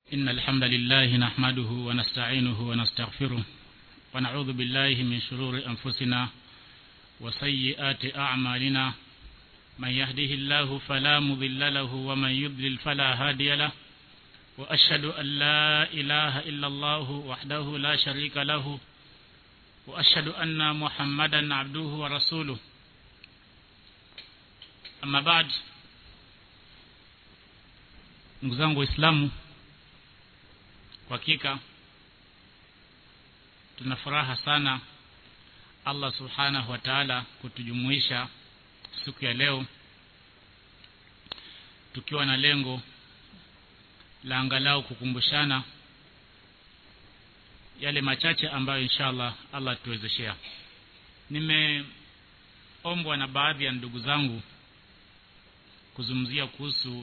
إن الحمد لله نحمده ونستعينه ونستغفره ونعوذ بالله من شرور أنفسنا وسيئات أعمالنا من يهده الله فلا مضل له ومن يضلل فلا هادي له وأشهد أن لا إله إلا الله وحده لا شريك له وأشهد أن محمدا عبده ورسوله أما بعد ndugu zangu waislamu kwa hakika tuna furaha sana allah subhanahu wa taala kutujumuisha siku ya leo tukiwa na lengo la angalau kukumbushana yale machache ambayo inshallah allah tuwezeshea nimeombwa na baadhi ya ndugu zangu kuzungumzia kuhusu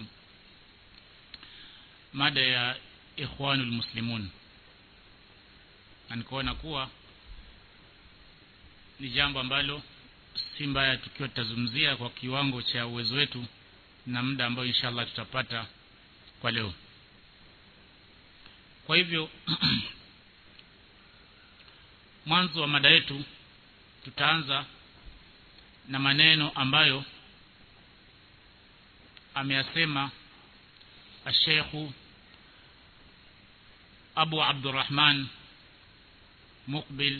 mada ya ikhwanul muslimun na nikaona kuwa ni jambo ambalo si mbaya tukiwa tutazungumzia kwa kiwango cha uwezo wetu na muda ambao inshallah tutapata kwa leo kwa hivyo mwanzo wa mada yetu tutaanza na maneno ambayo ameyasema ashekhu abu abdurrahman muqbil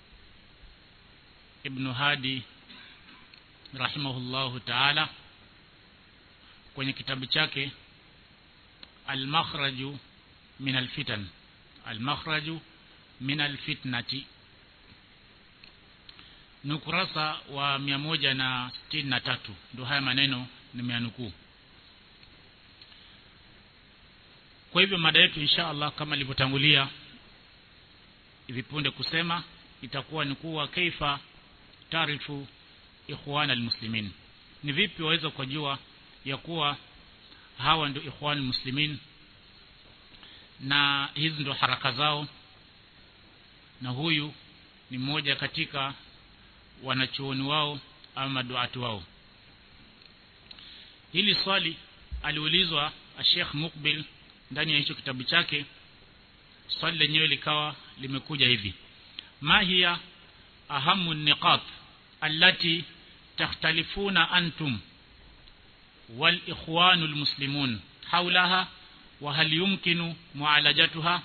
ibnu hadi rahimahullahu taala kwenye kitabu chake almakhraju min alfitan almakhraju min alfitnati ni ukurasa wa mia moja na sitini na tatu ndo haya maneno nimeanukuu kwa hivyo mada yetu insha allah kama ilivyotangulia hivi punde kusema itakuwa ni kuwa kaifa taarifu ikhwan almuslimin ni vipi waweza kujua ya kuwa hawa ndio ikhwan almuslimin na hizi ndio haraka zao na huyu ni mmoja katika wanachuoni wao ama maduati wao hili swali aliulizwa Sheikh Mukbil ndani ya hicho kitabu chake swali lenyewe likawa limekuja hivi ma hiya ahamu niqat allati takhtalifuna antum wal ikhwanu almuslimun hawlaha wa hal yumkinu mualajatuha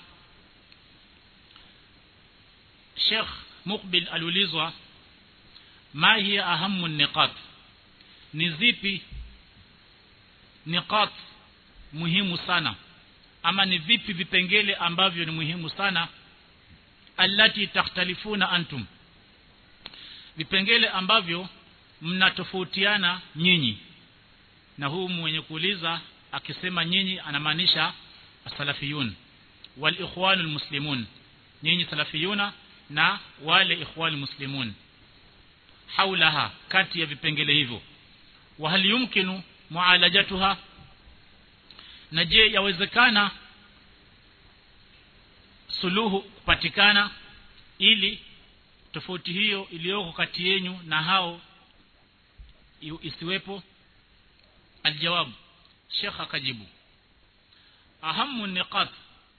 Sheikh Mukbil aliulizwa ma hiya ahamu niqat ni zipi niqat muhimu sana ama ni vipi vipengele ambavyo ni muhimu sana allati takhtalifuna antum vipengele ambavyo mnatofautiana nyinyi na huu mwenye kuuliza akisema nyinyi anamaanisha salafiyun wal ikhwanul muslimun nyinyi salafiyuna na wale ikhwanul muslimun haulaha kati ya vipengele hivyo wa hal yumkinu mualajatuha na je yawezekana suluhu kupatikana ili tofauti hiyo iliyoko kati yenu na hao isiwepo aljawabu shekh akajibu ahamu niqat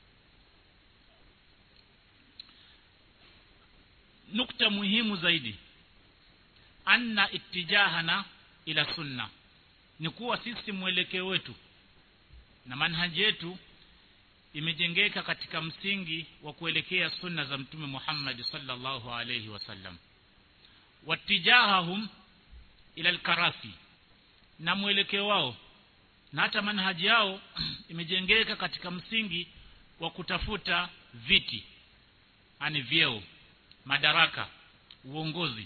nukta muhimu zaidi anna ittijahana ila sunna ni kuwa sisi mwelekeo wetu na manhaji yetu imejengeka katika msingi wa kuelekea sunna za mtume Muhammad sallallahu alayhi wasallam watijahahum ila alkarafi na mwelekeo wao na hata manhaji yao imejengeka katika msingi wa kutafuta viti ani vyeo madaraka uongozi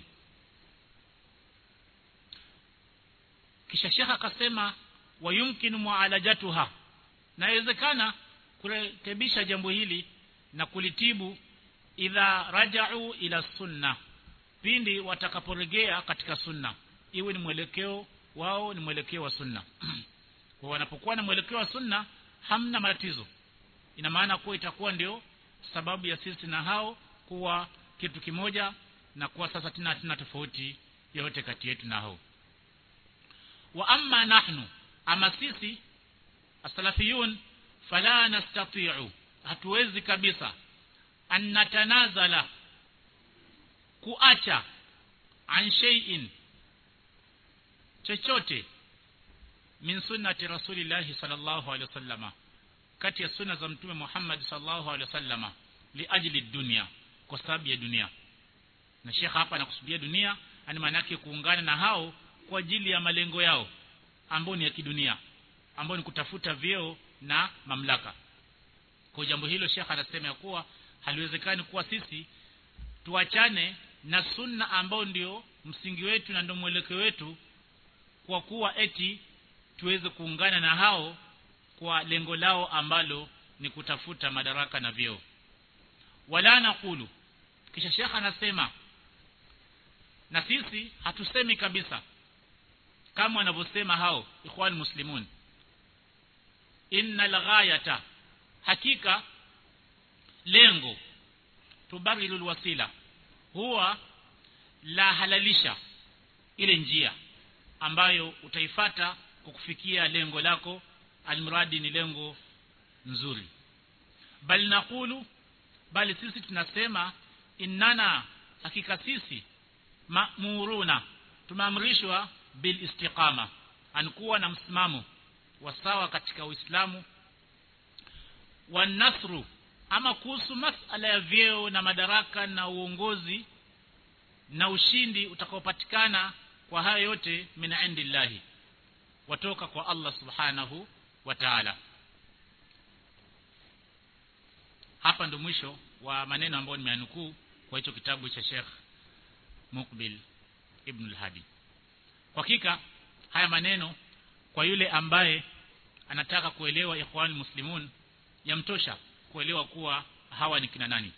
kisha shekha akasema wayumkinu mualajatuha nawezekana kurekebisha jambo hili na kulitibu idha raja'u ila sunna pindi watakaporegea katika sunna iwe ni mwelekeo wao ni mwelekeo wa sunna kwa wanapokuwa na mwelekeo wa sunna hamna matatizo ina maana kuwa itakuwa ndio sababu ya sisi na hao kuwa kitu kimoja na kuwa sasa tena hatuna tofauti yote kati yetu na hao wa amma nahnu ama sisi asalafiyun fala nastati'u hatuwezi kabisa an natanazala kuacha an shay'in chochote min sunnati rasulillahi sallallahu alaihi wasallama kati ya sunna za mtume Muhammad sallallahu alaihi wasallama li ajli dunya kwa sababu ya dunia na shekha hapa anakusudia dunia ani maana yake kuungana na hao kwa ajili ya malengo yao ambao ni ya kidunia ambao ni kutafuta vyeo na mamlaka kwa jambo hilo shekha anasema ya kuwa haliwezekani kuwa sisi tuachane na sunna ambao ndio msingi wetu na ndio mwelekeo wetu kwa kuwa eti tuweze kuungana na hao kwa lengo lao ambalo ni kutafuta madaraka na vyeo wala nakulu kisha shekha anasema na sisi hatusemi kabisa kama wanavyosema hao ikhwan muslimun innal ghayata hakika lengo tubarilul wasila huwa la halalisha ile njia ambayo utaifata kukufikia lengo lako almradi ni lengo nzuri bali nakulu bali sisi tunasema innana hakika sisi ma'muruna tumeamrishwa bil istiqama ankuwa na msimamo wa sawa katika Uislamu wa nasru ama kuhusu masala ya vyeo na madaraka na uongozi na ushindi utakaopatikana kwa hayo yote min indillahi watoka kwa Allah subhanahu wa ta'ala hapa ndo mwisho wa maneno ambayo nimeanukuu kwa hicho kitabu cha Sheikh Mukbil Ibn al-Hadi kwa hakika haya maneno kwa yule ambaye anataka kuelewa ikhwan muslimun yamtosha kuelewa kuwa hawa ni kina nani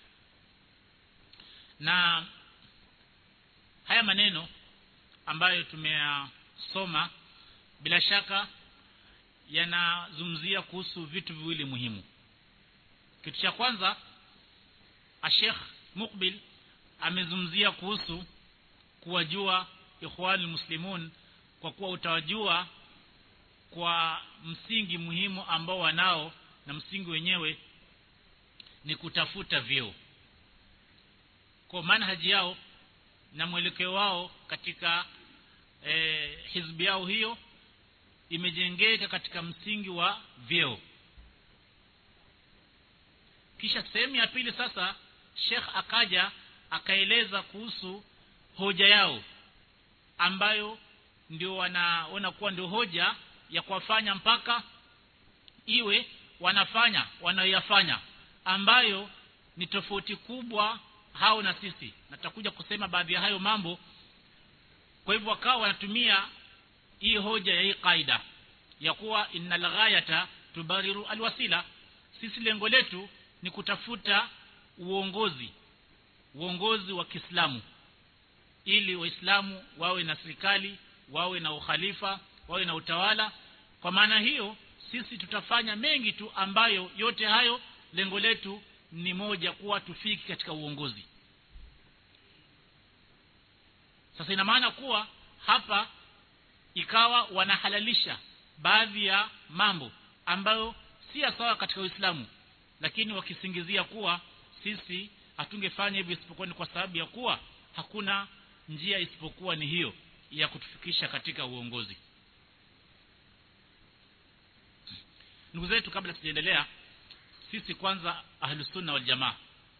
na haya maneno ambayo tumeyasoma bila shaka yanazungumzia kuhusu vitu viwili muhimu kitu cha kwanza Sheikh Mukbil amezungumzia kuhusu kuwajua ikhwan muslimun kwa kuwa utawajua kwa msingi muhimu ambao wanao na msingi wenyewe ni kutafuta vyeo kwa manhaji yao na mwelekeo wao katika e, hizbi yao hiyo imejengeka katika msingi wa vyeo kisha sehemu ya pili sasa Sheikh akaja akaeleza kuhusu hoja yao ambayo ndio wanaona kuwa ndio hoja ya kuwafanya mpaka iwe wanafanya wanayoyafanya ambayo ni tofauti kubwa hao na sisi na tutakuja kusema baadhi ya hayo mambo kwa hivyo wakawa wanatumia hii hoja ya hii kaida ya kuwa innal ghayata tubariru alwasila sisi lengo letu ni kutafuta uongozi uongozi wa Kiislamu ili waislamu wawe na serikali wawe na ukhalifa wawe na utawala kwa maana hiyo sisi tutafanya mengi tu ambayo yote hayo lengo letu ni moja kuwa tufiki katika uongozi sasa ina maana kuwa hapa ikawa wanahalalisha baadhi ya mambo ambayo si sawa katika Uislamu lakini wakisingizia kuwa sisi hatungefanya hivyo isipokuwa ni kwa sababu ya kuwa hakuna njia isipokuwa ni hiyo ya kutufikisha katika uongozi ndugu zetu kabla sijaendelea sisi kwanza ahlus sunna wal jamaa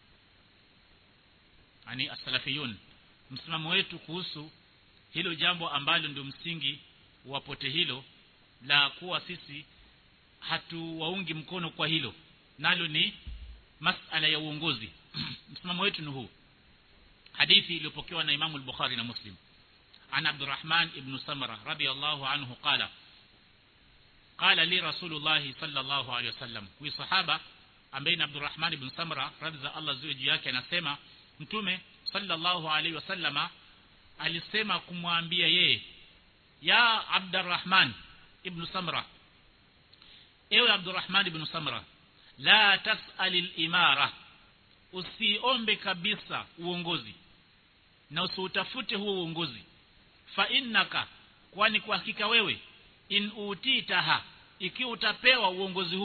yani as-salafiyun msimamo wetu kuhusu hilo jambo ambalo ndio msingi wa pote hilo la kuwa sisi hatuwaungi mkono kwa hilo nalo ni masala ya uongozi msimamo wetu ni huu hadithi iliyopokewa na Imam al-Bukhari na Muslim عن عبد الرحمن بن سمرة رضي الله عنه قال قال لي رسول الله صلى الله عليه وسلم huyu sahaba ambaye ni Abdurrahman ibn Samra radhi za Allah ziwe juu yake anasema mtume sallallahu alaihi wasallama alisema kumwambia yeye ya Abdurrahman ibn Samra ewe Abdurrahman ibn Samra la tas'alil imara usiombe kabisa uongozi na usiutafute huo uongozi fa innaka kwani kwa hakika wewe in utitaha ikiwa utapewa uongozi huo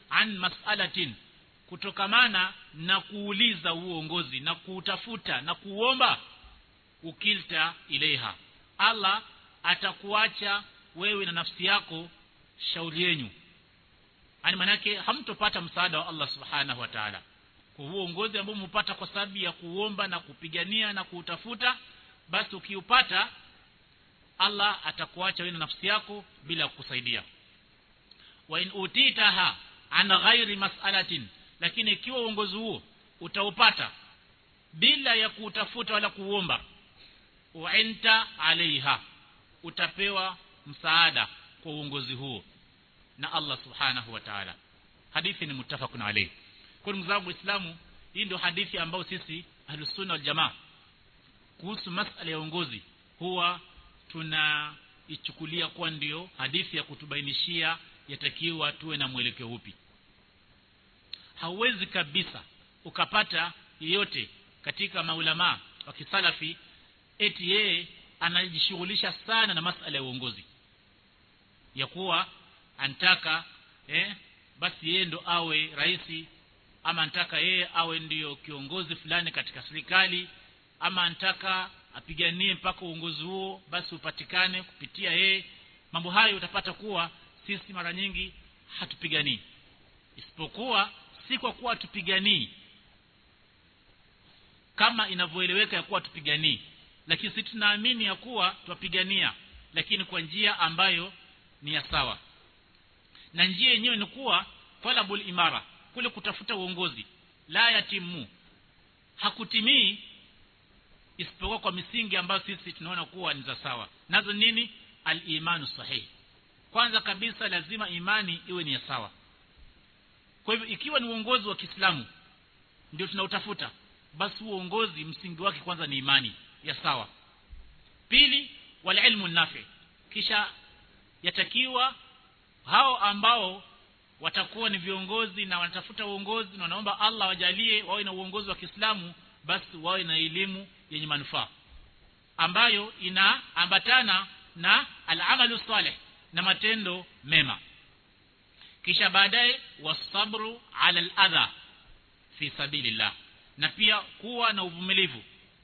an mas'alatin kutokamana na kuuliza uongozi na kuutafuta na kuomba ukilta ilaiha Allah atakuacha wewe na nafsi yako shauri yenu yani manake hamtopata msaada wa Allah subhanahu wa ta'ala kwa huo uongozi ambao mpata kwa sababu ya kuomba na kupigania na kuutafuta basi ukiupata Allah atakuacha wewe na nafsi yako bila kukusaidia wa in utitaha an ghairi mas'alatin lakini ikiwa uongozi huo utaupata bila ya kuutafuta wala kuomba uinta alaiha utapewa msaada kwa uongozi huo na Allah subhanahu wa ta'ala hadithi ni mutafakun alayhi kwa ndugu zangu waislamu hii ndio hadithi ambayo sisi ahlusunna wal jamaa kuhusu masala ya uongozi huwa tunaichukulia kuwa ndio hadithi ya kutubainishia yatakiwa tuwe na mwelekeo upi hauwezi kabisa ukapata yeyote katika maulama wa kisalafi eti yeye anajishughulisha sana na masala ya uongozi ya kuwa antaka eh, basi yeye ndo awe rais ama antaka yeye awe ndiyo kiongozi fulani katika serikali ama antaka apiganie mpaka uongozi huo basi upatikane kupitia yeye mambo hayo utapata kuwa sisi mara nyingi hatupiganii isipokuwa si kwa kuwa tupiganii kama inavyoeleweka ya kuwa tupiganii lakini sisi tunaamini ya kuwa twapigania lakini kwa njia ambayo ni ya sawa na njia yenyewe ni kuwa talabul imara kule kutafuta uongozi la yatimu hakutimii isipokuwa kwa misingi ambayo sisi tunaona kuwa ni za sawa nazo nini al-imanu sahihi kwanza kabisa lazima imani iwe ni ya sawa kwa hivyo ikiwa ni uongozi wa Kiislamu ndio tunautafuta basi uongozi msingi wake kwanza ni imani ya sawa pili wal ilmu nafi kisha yatakiwa hao ambao watakuwa ni viongozi na wanatafuta uongozi na wanaomba Allah wajalie wawe na uongozi wa Kiislamu basi wawe na elimu yenye manufaa ambayo inaambatana na al-amalu salih na matendo mema kisha baadaye wasabru ala al-adha fi sabilillah na pia kuwa na uvumilivu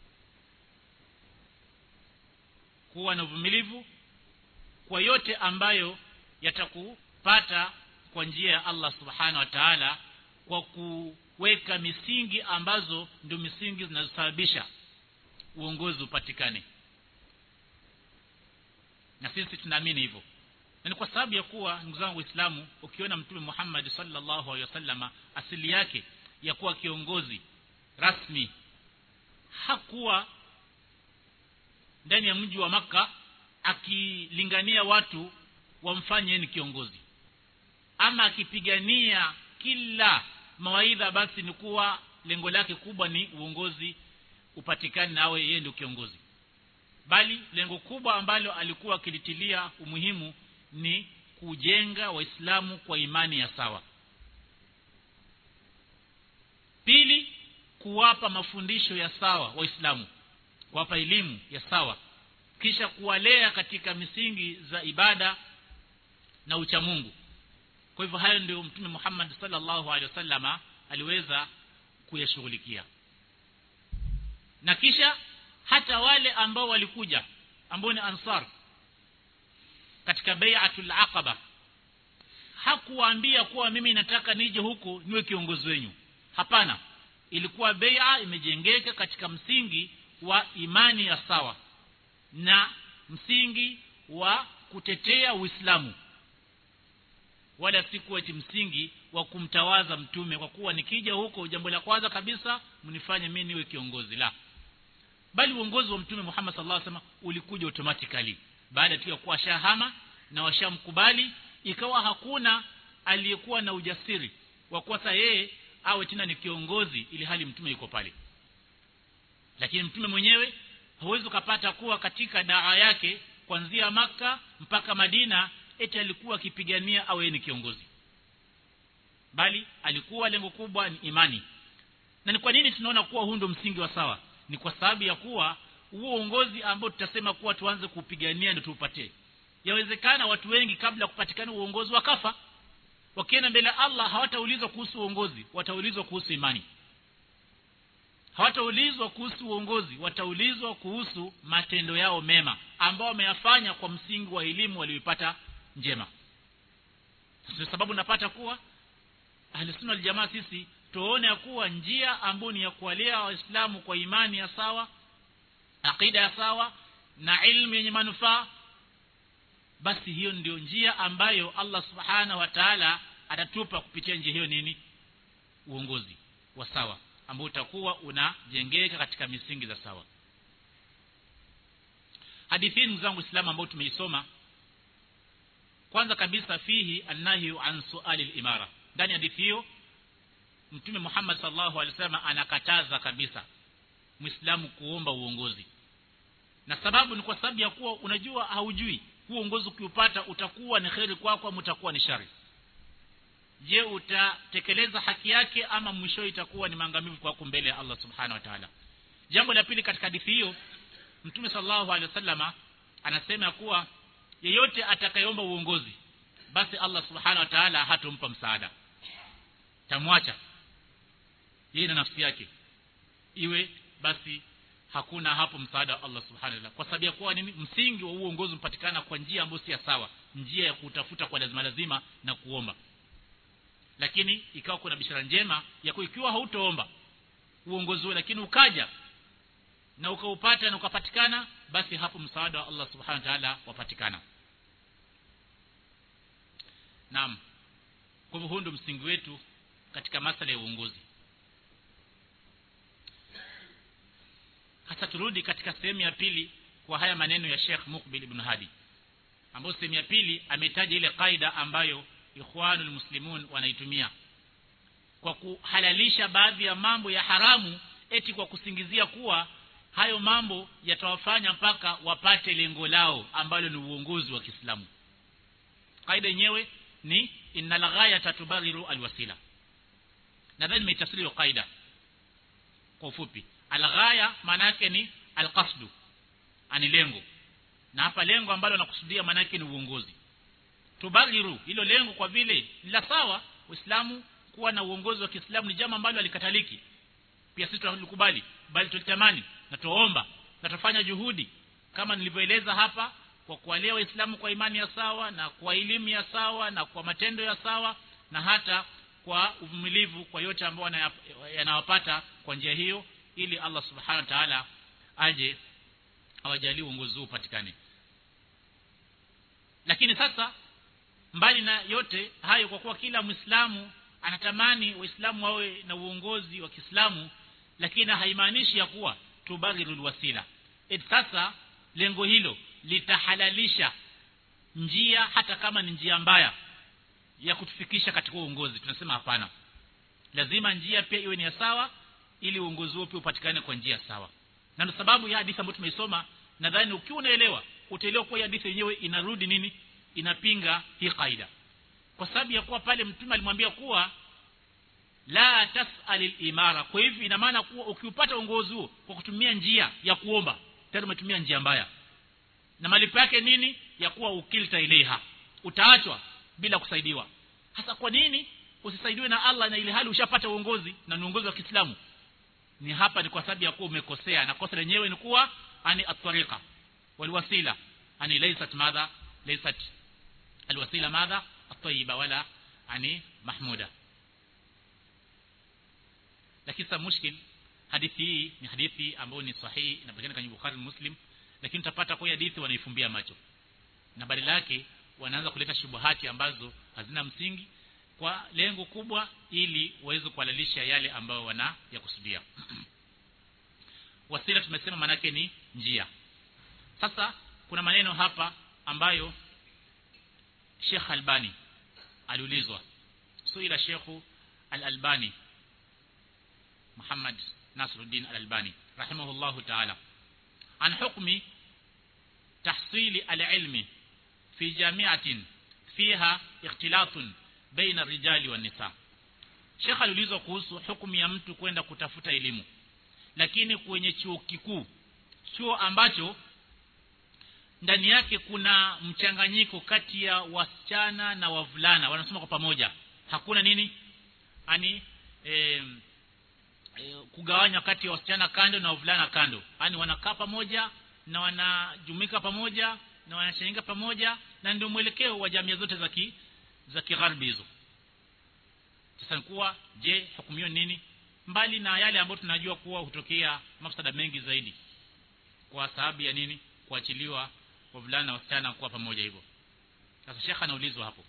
kuwa na uvumilivu kwa yote ambayo yatakupata kwa njia ya Allah subhanahu wa ta'ala kwa kuweka misingi ambazo ndio misingi zinazosababisha uongozi upatikane na sisi tunaamini hivyo na ni kwa sababu ya kuwa ndugu zangu waislamu ukiona mtume Muhammad sallallahu alaihi wasallama asili yake ya kuwa kiongozi rasmi hakuwa ndani ya mji wa maka akilingania watu wamfanye ni kiongozi ama akipigania kila mawaidha basi ni kuwa lengo lake kubwa ni uongozi upatikane na awe yeye ndio kiongozi bali lengo kubwa ambalo alikuwa akilitilia umuhimu ni kujenga waislamu kwa imani ya sawa pili kuwapa mafundisho ya sawa waislamu kuwapa elimu ya sawa kisha kuwalea katika misingi za ibada na uchamungu kwa hivyo hayo ndio mtume Muhammad sallallahu alaihi wasallama aliweza kuyashughulikia na kisha hata wale ambao walikuja ambao ni ansar katika bai'atul aqaba hakuwaambia kuwa mimi nataka nije huku niwe kiongozi wenu hapana ilikuwa bai'a imejengeka katika msingi wa imani ya sawa na msingi wa kutetea Uislamu wala si kuwa eti msingi wa kumtawaza mtume kwa kuwa nikija huko jambo la kwanza kabisa mnifanye mimi niwe kiongozi la bali uongozi wa mtume Muhammad sallallahu alaihi wasallam ulikuja automatically baada tu ya kuwa shahama na washamkubali ikawa hakuna aliyekuwa na ujasiri wa kuwa yeye awe tena ni kiongozi ili hali mtume yuko pale lakini mtume mwenyewe hawezi kupata kuwa katika daa yake kuanzia maka mpaka Madina eti alikuwa akipigania awe ni kiongozi bali alikuwa lengo kubwa ni imani na ni kwa nini tunaona kuwa huu ndio msingi wa sawa ni kwa sababu ya kuwa huo uongozi ambao tutasema kuwa tuanze kupigania ndio tuupatie yawezekana watu wengi kabla kupatikana uongozi wakafa wakienda mbele ya Allah hawataulizwa kuhusu uongozi wataulizwa kuhusu imani hawataulizwa kuhusu uongozi wataulizwa kuhusu matendo yao mema ambao wameyafanya kwa msingi wa elimu walioipata njema kwa sababu napata kuwa ahlusunna waljamaa sisi tuone ya kuwa njia ambayo ni ya kuwalea waislamu kwa imani ya sawa aqida ya sawa na ilmu yenye manufaa basi hiyo ndio njia ambayo Allah subhanahu wa ta'ala atatupa kupitia njia hiyo nini uongozi wa sawa ambao utakuwa unajengeka katika misingi za sawa hadithi hii zangu Uislamu ambao tumeisoma kwanza kabisa fihi annahi an suali al-imara ndani ya hadithi hiyo mtume Muhammad sallallahu alaihi wasallam anakataza kabisa muislamu kuomba uongozi na sababu ni kwa sababu ya kuwa unajua haujui huo uongozi ukiupata utakuwa ni kheri kwako ama utakuwa ni shari je utatekeleza haki yake ama mwisho itakuwa ni maangamivu kwako mbele ya Allah subhanahu wa ta'ala jambo la pili katika hadithi hiyo mtume sallallahu alaihi wasallama anasema kuwa yeyote atakayeomba uongozi basi Allah subhanahu wa ta'ala hatompa msaada tamwacha yeye na nafsi yake iwe basi hakuna hapo msaada wa Allah subhanahu wa ta'ala kwa sababu ya kuwa nini msingi wa uongozi umpatikana kwa njia ambayo si sawa njia ya kutafuta kwa lazima lazima na kuomba lakini ikawa kuna bishara njema ya kuwa ikiwa hautoomba uongozi huo lakini ukaja na ukaupata na ukapatikana basi hapo msaada wa Allah subhanahu wa ta'ala wapatikana naam kwa hivyo huo ndio msingi wetu katika masala ya uongozi hasa turudi katika sehemu ya pili kwa haya maneno ya Sheikh Mukbil ibn Hadi ambayo sehemu ya pili ametaja ile kaida ambayo ikhwanul muslimun wanaitumia kwa kuhalalisha baadhi ya mambo ya haramu eti kwa kusingizia kuwa hayo mambo yatawafanya mpaka wapate lengo lao ambalo ni uongozi wa Kiislamu kaida yenyewe ni innal ghayata tubaghiru alwasila nadhani nimetafsiri hiyo kaida kwa ufupi alghaya maana yake ni alqasdu ani lengo na hapa lengo ambalo nakusudia maana yake ni uongozi tubaghiru hilo lengo kwa vile la sawa uislamu kuwa na uongozi wa Kiislamu ni jambo ambalo alikataliki pia sisi tunalikubali bali tulitamani na tuomba na tufanya juhudi kama nilivyoeleza hapa kwa kuwalea waislamu kwa imani ya sawa na kwa elimu ya sawa na kwa matendo ya sawa na hata kwa uvumilivu kwa yote ambayo yanawapata kwa njia hiyo ili Allah subhanahu wa ta'ala aje awajalie uongozi huu upatikane lakini sasa mbali na yote hayo kwa kuwa kila muislamu anatamani waislamu wawe na uongozi wa Kiislamu lakini haimaanishi ya kuwa tubaghirul wasila et sasa lengo hilo litahalalisha njia hata kama ni njia mbaya ya kutufikisha katika uongozi tunasema hapana lazima njia pia iwe ni ya sawa ili uongozi huo pia upatikane kwa njia sawa na ndio sababu ya hadithi ambayo tumeisoma nadhani ukiwa unaelewa utaelewa kwa hadithi yenyewe inarudi nini inapinga hii kaida kwa sababu ya kuwa pale mtume alimwambia kuwa la tasalil imara kwa hivyo ina maana kuwa ukiupata uongozi huo kwa kutumia njia ya kuomba tayari umetumia njia mbaya na malipo yake nini ya kuwa ukilta ilaiha utaachwa bila kusaidiwa hasa kwa nini usisaidiwe na Allah na ile hali ushapata uongozi na ni uongozi wa Kiislamu ni hapa ni kwa sababu ya kuwa umekosea na kosa lenyewe ni kuwa ani at-tariqa walwasila ani laysat madha laysat alwasila madha at-tayyiba wala ani mahmuda lakini sasa mushkil hadithi hii ni hadithi ambayo ni sahihi inapatikana kwenye Bukhari Muslim lakini utapata kwa hadithi wanaifumbia macho na badala yake wanaanza kuleta shubuhati ambazo hazina msingi kwa lengo kubwa ili waweze kuhalalisha yale ambayo wana yakusudia wasila tumesema manake ni njia sasa kuna maneno hapa ambayo Sheikh Albani aliulizwa suila Sheikh Al-Albani Muhammad Nasruddin Al-Albani rahimahullahu ta'ala an hukmi tahsili al-ilmi fi jami'atin fiha ikhtilatun baina ar-rijali wan-nisa Sheikh aliulizwa kuhusu hukumu ya mtu kwenda kutafuta elimu lakini kwenye chuo kikuu chuo ambacho ndani yake kuna mchanganyiko kati ya wasichana na wavulana wanasoma kwa pamoja hakuna nini ani e, e, kugawanya kati ya wasichana kando na wavulana kando yani wanakaa pamoja na wanajumuika pamoja na wanashangilia pamoja na ndio mwelekeo wa jamii zote za ki, za kigharbi hizo sasa kuwa je hukumu hiyo nini mbali na yale ambayo tunajua kuwa hutokea mafsada mengi zaidi kwa sababu ya nini kuachiliwa wavulana na wasichana kuwa pamoja hivyo sasa shekha anaulizwa hapo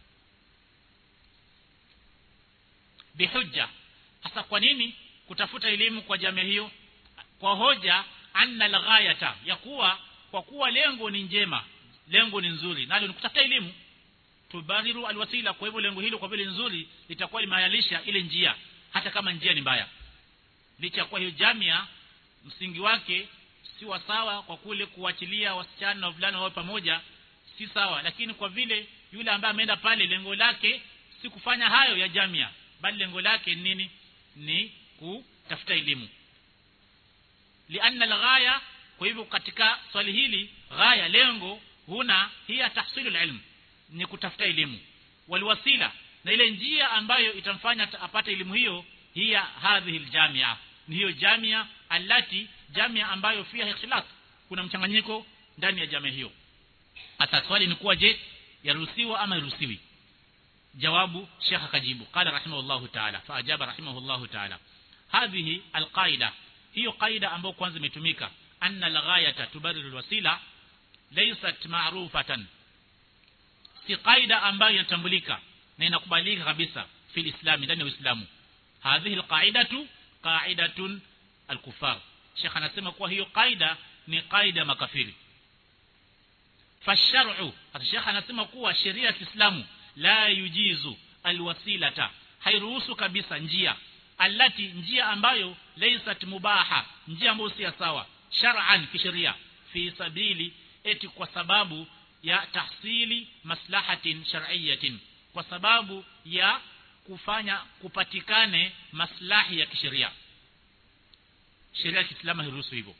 bihujja hasa kwa nini kutafuta elimu kwa jamii hiyo kwa hoja anna alghayata ya kuwa kwa kuwa lengo ni njema lengo ni nzuri nalo ni kutafuta elimu tubariru alwasila kwa hivyo lengo hilo kwa vile nzuri litakuwa limehalalisha ile njia hata kama njia ni mbaya licha kwa hiyo jamia msingi wake si wa sawa kwa kule kuachilia wasichana na wavulana wao pamoja si sawa lakini kwa vile yule ambaye ameenda pale lengo lake si kufanya hayo ya jamia bali lengo lake nini ni kutafuta elimu lianna alghaya kwa hivyo katika swali hili ghaya lengo huna hiya tahsilu ilm ni kutafuta elimu waliwasila na ile njia ambayo itamfanya apate elimu hiyo hiya hadhihi aljamia ni hiyo jamia alati jamia ambayo fiha ikhtilaf kuna mchanganyiko ndani ya jamii hiyo hata swali ni kuwa je yaruhusiwa ama iruhusiwi jawabu shekh akajibu qala rahimahullahu ta'ala faajaba rahimahullahu ta'ala hadhihi alqaida hiyo qaida ambayo kwanza imetumika anna alghayata tubariru alwasila laysat ma'rufatan si qaida ambayo inatambulika na inakubalika kabisa fil islam ndani ya uislamu hadhihi alqaidatu qaidatun alkufar shekh anasema kuwa hiyo qaida ni qaida makafiri fashar'u hata shekh anasema kuwa sheria ya Kiislamu la yujizu alwasilata hairuhusu kabisa njia alati njia ambayo laysat mubaha njia ambayo si sawa shar'an kisheria fi sabili eti kwa sababu ya tahsili maslahatin shar'iyyatin kwa sababu ya kufanya kupatikane maslahi ya kisheria sheria ya Kiislamu hairuhusu hivyo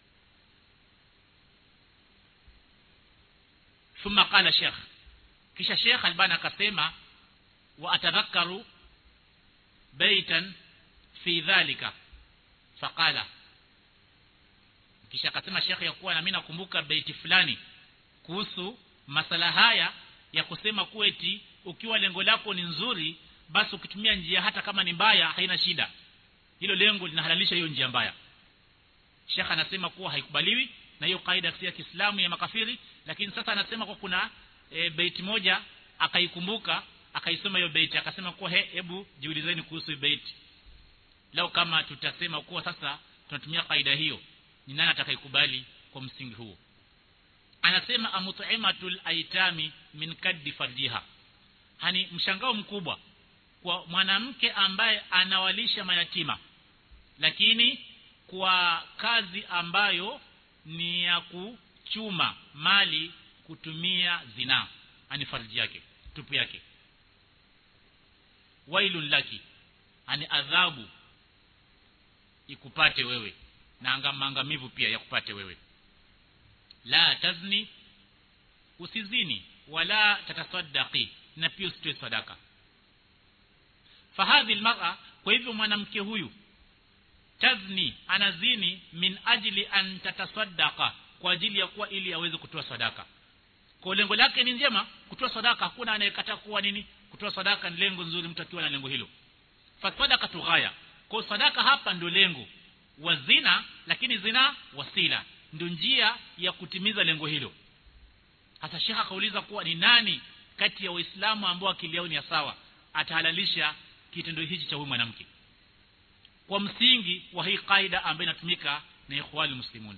ثم قال شيخ kisha Sheikh Albani akasema wa atadhakaru baitan fi dhalika faqala kisha akasema Sheikh ya kuwa na mimi nakumbuka baiti fulani kuhusu masala haya ya kusema kuwa eti ukiwa lengo lako ni nzuri basi ukitumia njia hata kama ni mbaya haina shida hilo lengo linahalalisha hiyo njia mbaya Sheikh anasema kuwa haikubaliwi na hiyo kaida ya Kiislamu ya makafiri lakini sasa anasema kwa kuna e, beiti moja akaikumbuka akaisoma hiyo beiti akasema kuwa he hebu jiulizeni kuhusu beiti leo kama tutasema kuwa sasa tunatumia kaida hiyo ni nani atakayekubali kwa msingi huo anasema amut'imatul aitami min kaddi farjiha hani mshangao mkubwa kwa mwanamke ambaye anawalisha mayatima lakini kwa kazi ambayo ni ya kuchuma mali kutumia zina ani farji yake tupu yake wailun laki ani adhabu ikupate wewe na angamivu pia yakupate wewe la tazni usizini wala tatasaddaqi na pia usitoe sadaka fahadhi almar'a kwa hivyo mwanamke huyu tazni anazini min ajli an tatasaddaqa kwa ajili ya kuwa ili aweze kutoa sadaka kwa lengo lake ni njema kutoa sadaka hakuna anayekataa kuwa nini kutoa sadaka ni lengo nzuri mtu akiwa na lengo hilo fasadaka tughaya kwa sadaka hapa ndio lengo wa zina lakini zina wasila ndio njia ya kutimiza lengo hilo hasa shekha akauliza kuwa ni nani kati ya waislamu ambao akili yao ni sawa atahalalisha kitendo hichi cha huyu mwanamke kwa msingi wa hii kaida ambayo inatumika na ikhwani muslimun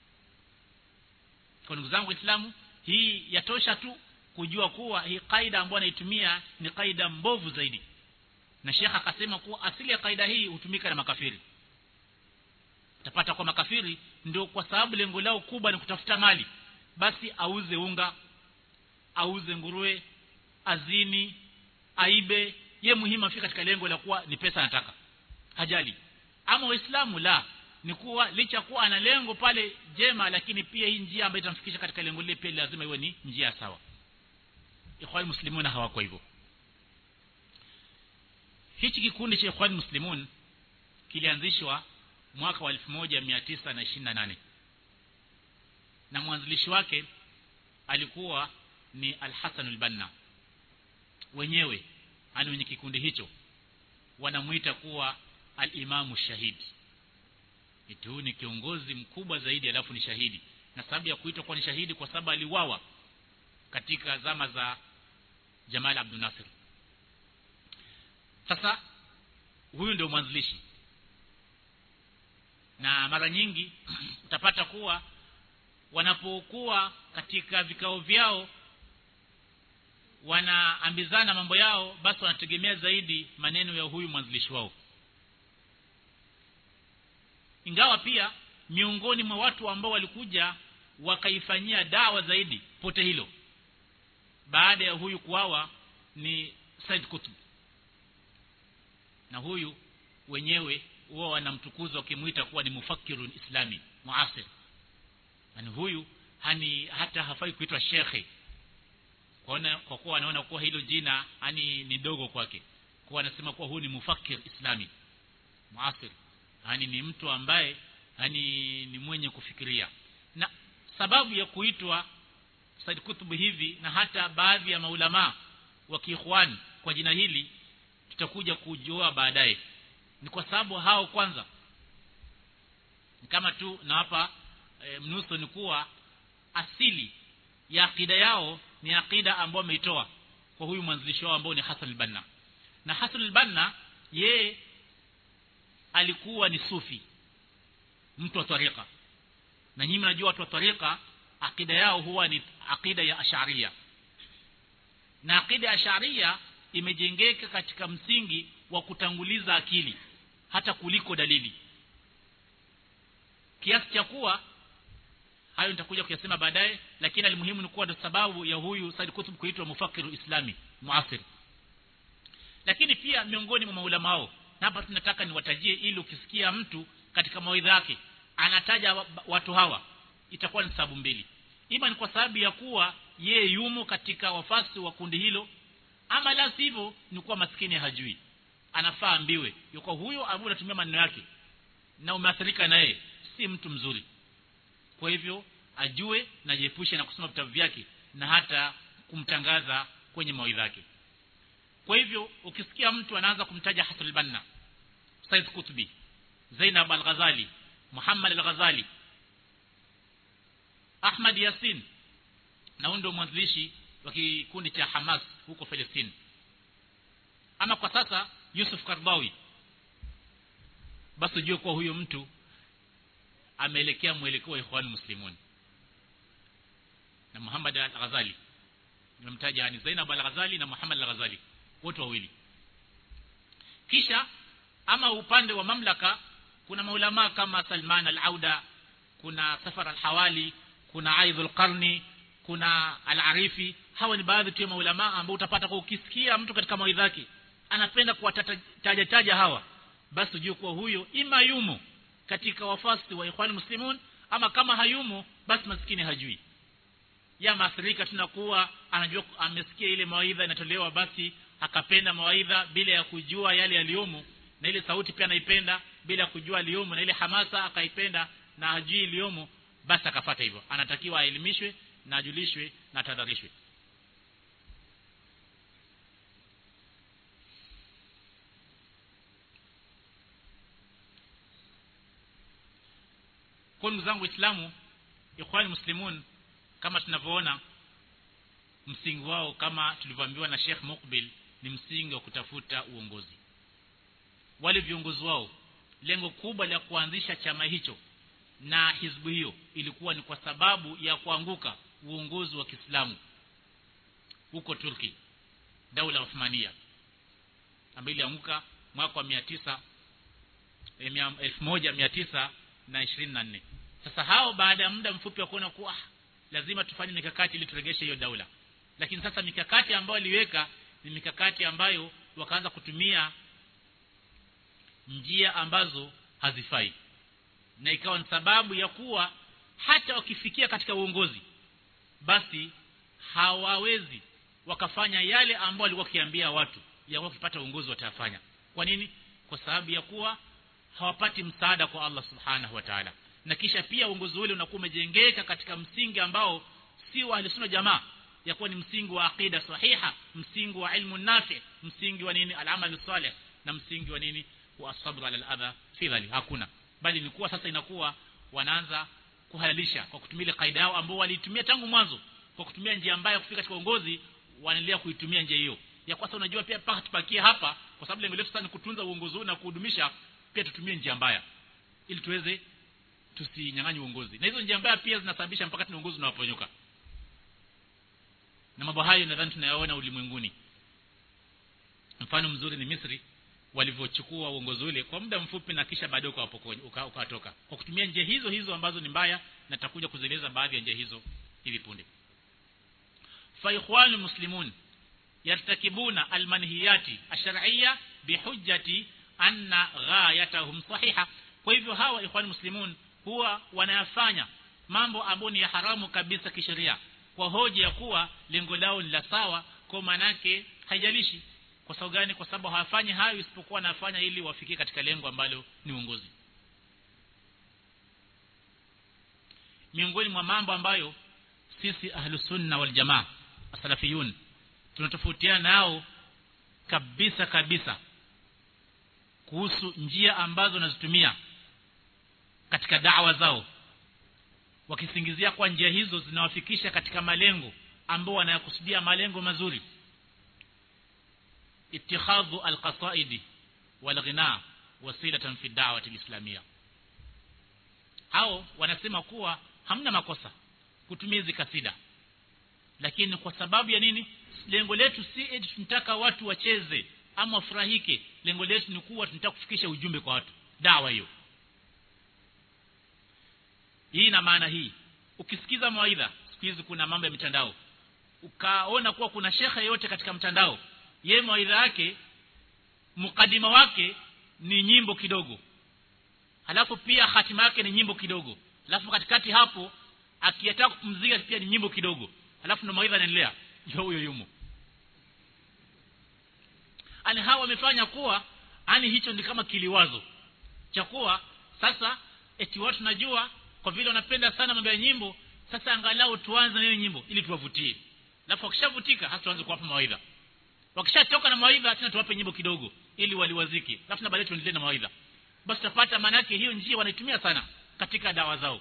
kwa ndugu zangu waislamu hii yatosha tu kujua kuwa hii kaida ambayo anaitumia ni kaida mbovu zaidi na shekha akasema kuwa asili ya kaida hii hutumika na makafiri utapata kwa makafiri ndio kwa sababu lengo lao kubwa ni kutafuta mali basi auze unga auze nguruwe azini aibe ye muhimu afika katika lengo la kuwa ni pesa anataka hajali ama waislamu la ni kuwa licha kuwa ana lengo pale jema lakini pia hii njia ambayo itamfikisha katika lengo lile pia lazima iwe ni njia sawa ikhwani muslimuna hawako hivyo hichi kikundi cha Ikhwan Muslimun kilianzishwa mwaka wa 1928 na mwanzilishi wake alikuwa ni Al-Hasan al-Banna wenyewe ani wenye kikundi hicho wanamuita kuwa al-Imamu Shahid eti huyu ni kiongozi mkubwa zaidi alafu ni shahidi na sababu ya kuitwa kwa ni shahidi kwa sababu aliwawa katika zama za Jamal Abdul Nasir sasa huyu ndio mwanzilishi na mara nyingi utapata kuwa wanapokuwa katika vikao vyao wanaambizana mambo yao basi wanategemea zaidi maneno ya huyu mwanzilishi wao ingawa pia miongoni mwa watu ambao walikuja wakaifanyia dawa zaidi pote hilo baada ya huyu kuawa ni Said Qutb na huyu wenyewe huwa wanamtukuza wakimuita kuwa ni mufakirun islami muasir yani huyu hani hata hafai kuitwa shekhe kwaona kwa kuwa wanaona kuwa hilo jina hani ni dogo kwake kwa anasema kuwa huyu ni mufakir islami muasir yani ni mtu ambaye yani ni mwenye kufikiria na sababu ya kuitwa Said Kutub hivi na hata baadhi ya maulama wa kiikhwan kwa jina hili tutakuja kujua baadaye ni kwa sababu hao kwanza ni kama tu na hapa e, mnuso ni kuwa asili ya akida yao ni akida ambayo ameitoa kwa huyu mwanzilishi wao ambao ni Hassan al-Banna na Hassan al-Banna yeye alikuwa ni sufi mtu wa tariqa na nyinyi mnajua watu wa tariqa akida yao huwa ni akida ya asharia na akida ya asharia imejengeka katika msingi wa kutanguliza akili hata kuliko dalili kiasi cha kuwa hayo nitakuja kuyasema baadaye lakini alimuhimu ni kuwa sababu ya huyu Said Qutb kuitwa mufakiru islami muasir lakini pia miongoni mwa maulama wao na hapa tunataka niwatajie ili ukisikia mtu katika mawaidha yake anataja watu hawa itakuwa ni sababu mbili ima ni kwa sababu ya kuwa ye yumo katika wafasi wa kundi hilo ama la sivyo ni kuwa maskini hajui anafaa ambiwe yuko huyo ambaye unatumia maneno yake na umeathirika naye si mtu mzuri kwa hivyo ajue na jiepushe na kusoma vitabu vyake na hata kumtangaza kwenye mawaidha yake kwa hivyo ukisikia mtu anaanza kumtaja Hasan al-Banna Said Qutbi Zainab al-Ghazali Muhammad al-Ghazali Ahmad Yasin na huyo ndio mwanzilishi wa kikundi cha Hamas huko Palestina ama kwa sasa Yusuf Kardawi basi ujue kuwa huyo mtu ameelekea mwelekeo wa Ikhwan Muslimun na Muhammad al-Ghazali nimemtaja ni Zainab al-Ghazali na Muhammad al-Ghazali wote wawili kisha ama upande wa mamlaka kuna maulama kama Salman al-Auda kuna Safar al-Hawali kuna Aidh al-Qarni kuna al-Arifi hawa ni baadhi tu ya maulama ambao utapata kwa ukisikia mtu katika mawaidha yake anapenda kuwataja taja hawa basi ujue kuwa huyo ima yumo katika wafasi wa Ikhwan Muslimun ama kama hayumo basi maskini hajui ya maathirika tunakuwa anajua amesikia ile mawaidha inatolewa basi akapenda mawaidha bila ya kujua yale yaliyomo na ile sauti pia anaipenda bila ya kujua aliyomo na ile hamasa akaipenda na hajui iliyomo basi akafata hivyo anatakiwa aelimishwe na ajulishwe na tadharishwe kwa ndugu zangu waislamu ikhwani muslimun kama tunavyoona msingi wao kama tulivyoambiwa na Sheikh Mukbil ni msingi wa kutafuta uongozi wale viongozi wao lengo kubwa la kuanzisha chama hicho na hizbu hiyo ilikuwa ni kwa sababu ya kuanguka uongozi wa Kiislamu huko Turki daula Uthmania ambayo ilianguka mwaka wa 900 1924 sasa hao baada ya muda mfupi wa kuona kuwa lazima tufanye mikakati ili turegeshe hiyo daula lakini sasa mikakati ambayo aliweka ni mikakati ambayo wakaanza kutumia njia ambazo hazifai na ikawa ni sababu ya kuwa hata wakifikia katika uongozi basi hawawezi wakafanya yale ambayo walikuwa wakiambia watu ya wakipata uongozi watafanya kwa nini kwa sababu ya kuwa hawapati msaada kwa Allah subhanahu wa ta'ala na kisha pia uongozi ule unakuwa umejengeka katika msingi ambao si wa ahli jamaa ya kuwa ni msingi wa aqida sahiha msingi wa ilmu nafi msingi wa nini al-amal salih na msingi wa nini wa sabr ala al-adha fi dhalik hakuna bali ni kuwa sasa inakuwa wanaanza kuhalalisha kwa kutumia ile kaida yao ambao waliitumia tangu mwanzo kwa kutumia njia mbaya kufika katika uongozi wanaendelea kuitumia njia hiyo ya kwa sasa unajua pia paka tupakie hapa kwa sababu lengo letu sasa ni kutunza uongozi huu na kuhudumisha pia tutumie njia mbaya ili tuweze tusinyang'anye uongozi na hizo njia mbaya pia zinasababisha mpaka tuna uongozi unawaponyoka na mambo hayo nadhani tunayaona ulimwenguni mfano mzuri ni Misri walivyochukua uongozi ule kwa muda mfupi na kisha baadaye ukawatoka uka, uka kwa kutumia njia hizo hizo ambazo ni mbaya na tutakuja kuzieleza baadhi ya njia hizo hivi punde fa ikhwanu muslimun yartakibuna almanhiyati ash-shar'iyya bihujjati anna ghayatahum sahiha kwa hivyo hawa ikhwan muslimun huwa wanayafanya mambo ambayo ni ya haramu kabisa kisheria kwa hoja ya kuwa lengo lao ni la sawa kwa manake haijalishi kwa sababu gani kwa sababu hawafanyi hayo isipokuwa wanafanya ili wafikie katika lengo ambalo ni uongozi miongoni mwa mambo ambayo sisi ahlus sunna wal jamaa asalafiyun tunatofautiana nao kabisa kabisa kuhusu njia ambazo wanazitumia katika dawa zao wakisingizia kwa njia hizo zinawafikisha katika malengo ambao wanayakusudia malengo mazuri اتخاذ القصائد والغناء وسيله في الدعوه الاسلاميه hao wanasema kuwa hamna makosa kutumia hizi kasida lakini kwa sababu ya nini lengo letu si eti tunataka watu wacheze ama wafurahike lengo letu ni kuwa tunataka kufikisha ujumbe kwa watu dawa hiyo hii na maana hii ukisikiza mawaidha siku hizi kuna mambo ya mitandao ukaona kuwa kuna shekhe yote katika mtandao ye mawaidha yake mukadima wake ni nyimbo kidogo halafu pia hatima yake ni nyimbo kidogo halafu katikati hapo akiyataka kupumzika pia ni nyimbo kidogo halafu na mawaidha yanaendelea ndio huyo yumo ani hawa wamefanya kuwa ani hicho ni kama kiliwazo cha kuwa sasa eti watu najua kwa vile wanapenda sana mambo ya nyimbo sasa angalau tuanze na hiyo nyimbo ili tuwavutie alafu wakishavutika hasa tuanze kuwapa mawaidha wakishatoka na mawaidha tena tuwape nyimbo kidogo ili waliwaziki alafu na baadaye tuendelee na mawaidha basi tutapata maana yake hiyo njia wanaitumia sana katika dawa zao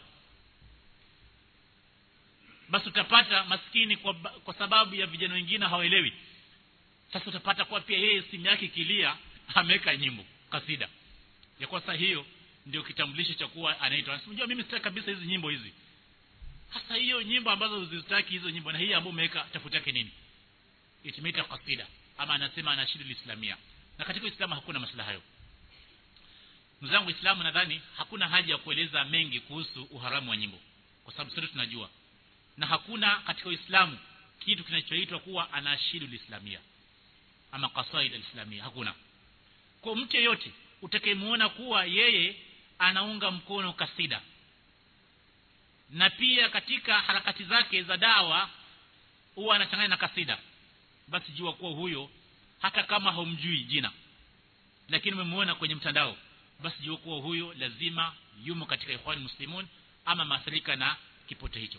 basi utapata maskini kwa, kwa sababu ya vijana wengine hawaelewi sasa utapata kwa pia yeye simu yake kilia ameweka nyimbo kasida ya kwa sasa hiyo ndio kitambulisho cha kuwa anaitwa unajua mimi sitaki kabisa hizi nyimbo hizi hasa hiyo nyimbo ambazo uzitaki hizo nyimbo na hii ambayo umeweka tafuta yake nini itimita kasida ama anasema anashidu islamia na katika uislamu hakuna maslaha hayo mzangu islamu nadhani hakuna haja ya kueleza mengi kuhusu uharamu wa nyimbo kwa sababu sote tunajua na hakuna katika uislamu kitu kinachoitwa kuwa anashidu islamia ama qasaid alislamia hakuna kwa mtu yeyote utakayemuona kuwa yeye anaunga mkono kasida na pia katika harakati zake za dawa huwa anachanganya na kasida basi jua kuwa huyo hata kama haumjui jina lakini umemuona kwenye mtandao basi jua kuwa huyo lazima yumo katika ikhwan muslimun ama maathirika na kipote hicho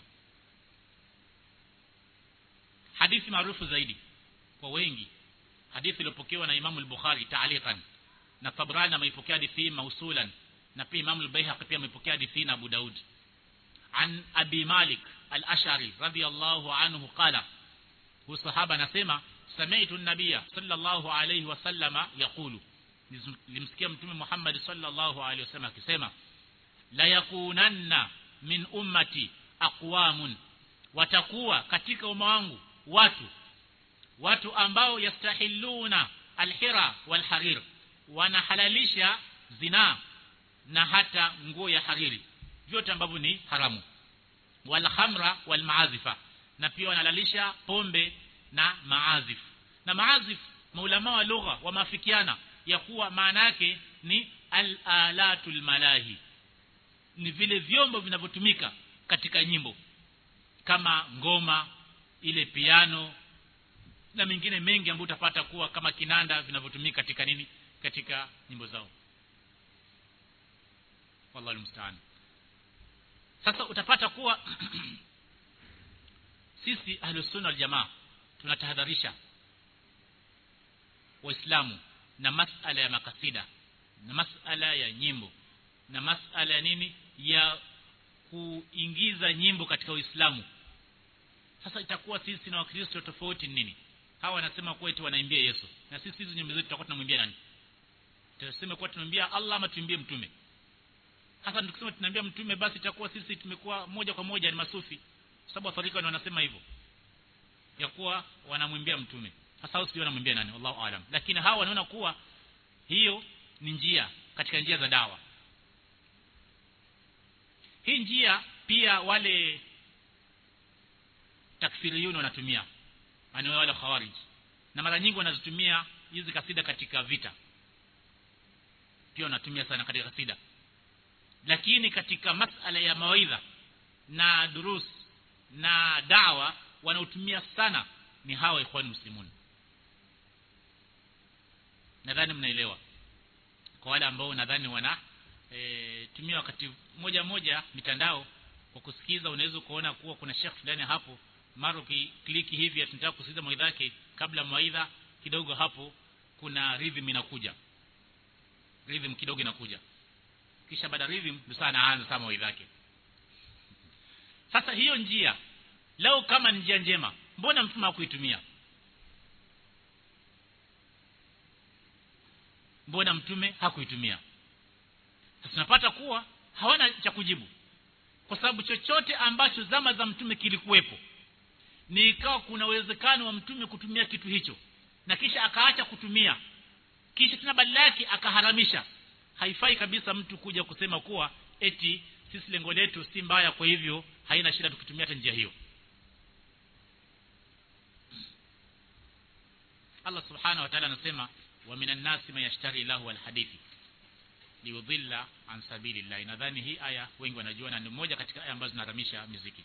hadithi maarufu zaidi kwa wengi hadithi iliyopokewa na Imam al-Bukhari ta'liqan na Tabrani ameipokea hadithi mausulan na pia Imam al-Baihaqi pia ameipokea hadithi na Abu Daud an Abi Malik al-Ash'ari radiyallahu anhu qala huyu sahaba anasema sami'tu an-nabiyya sallallahu alayhi wasallama yaqulu nilimsikia mtume Muhammad sallallahu alayhi wasallam akisema la yakunanna min ummati aqwamun watakuwa katika umma wangu watu watu ambao yastahiluna alhira walharir wanahalalisha zina na hata nguo ya hariri vyote ambavyo ni haramu walhamra walmaazifa na pia wanahalalisha pombe na maazif na maazif maulama wa lugha wamaafikiana ya kuwa maana yake ni al-alatul malahi ni vile vyombo vinavyotumika katika nyimbo kama ngoma ile piano na mengine mengi ambayo utapata kuwa kama kinanda vinavyotumika katika nini katika nyimbo zao wallahu musta'an sasa utapata kuwa sisi ahlus sunna wal jamaa tunatahadharisha waislamu na masala ya makasida na masala ya nyimbo na masala ya nini ya kuingiza nyimbo katika uislamu sasa itakuwa sisi na wakristo tofauti nini hawa wanasema kuwa eti wanaimbia Yesu na sisi hizo nyimbo zetu tutakuwa tunamwimbia nani tutasema kuwa tunamwimbia Allah ama tuimbie mtume hasa tukisema tunaambia mtume basi itakuwa sisi tumekuwa moja kwa moja ni masufi sababu wafarika wanasema hivyo ya kuwa wanamwimbia mtume hasa hao sijui wanamwimbia nani wallahu aalam lakini hawa wanaona kuwa hiyo ni njia katika njia za dawa hii njia pia wale takfiriyun wanatumia yani wale khawarij na mara nyingi wanazitumia hizi kasida katika vita pia wanatumia sana katika kasida lakini katika masala ya mawaidha na durus na dawa wanaotumia sana ni hawa ikhwan muslimun nadhani mnaelewa kwa wale ambao nadhani wana e, tumia wakati moja moja mitandao kwa kusikiza unaweza kuona kuwa kuna shekh fulani hapo mara kliki hivi tunataka kusikiza mawaidha yake kabla mawaidha kidogo hapo kuna rhythm inakuja rhythm kidogo inakuja kisha baada rhythm ndio sana anaanza sama mawaidha yake sasa hiyo njia leo kama ni njia njema mbona mtume hakuitumia mbona mtume hakuitumia sasa tunapata kuwa hawana cha kujibu kwa sababu chochote ambacho zama za mtume kilikuwepo ni ikawa kuna uwezekano wa mtume kutumia kitu hicho na kisha akaacha kutumia kisha tena badala yake akaharamisha haifai kabisa mtu kuja kusema kuwa eti sisi lengo letu si mbaya kwa hivyo haina shida tukitumia hata njia hiyo Allah subhanahu wa ta'ala anasema wa minan nasi man yashtari lahu alhadithi liudhilla an sabilillah nadhani hii aya wengi wanajua na ni moja katika aya ambazo zinaramisha muziki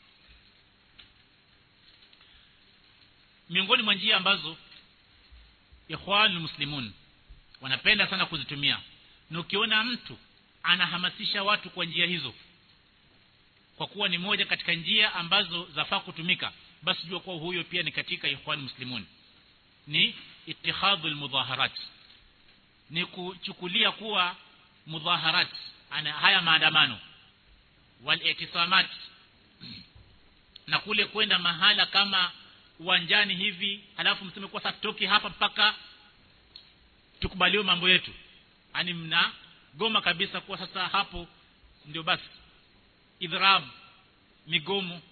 miongoni mwa njia ambazo ikhwan muslimun wanapenda sana kuzitumia na ukiona mtu anahamasisha watu kwa njia hizo kwa kuwa ni moja katika njia ambazo zafaa kutumika basi jua kuwa huyo pia ni katika ikhwan muslimun ni ittihadul mudhaharat ni kuchukulia kuwa mudhaharat ana haya maandamano wal itisamat na kule kwenda mahala kama uwanjani hivi halafu mseme kwa sasa tutoki hapa mpaka tukubaliwe mambo yetu yani mna goma kabisa kwa sasa hapo ndio basi idhrab migomo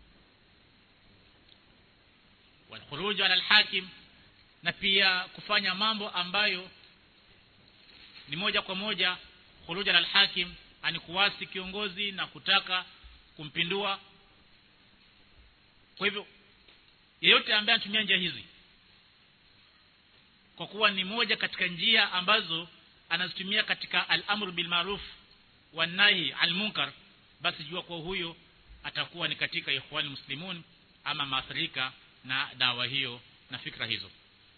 walkhuruj ala alhakim na pia kufanya mambo ambayo ni moja kwa moja khuruj ala alhakim ani kuwasi kiongozi na kutaka kumpindua kwa hivyo yeyote ambaye anatumia njia hizi kwa kuwa ni moja katika njia ambazo anazitumia katika al-amru bil ma'ruf wan nahi al munkar basi jua kwa huyo atakuwa ni katika ikhwani muslimun ama maathirika na dawa hiyo na fikra hizo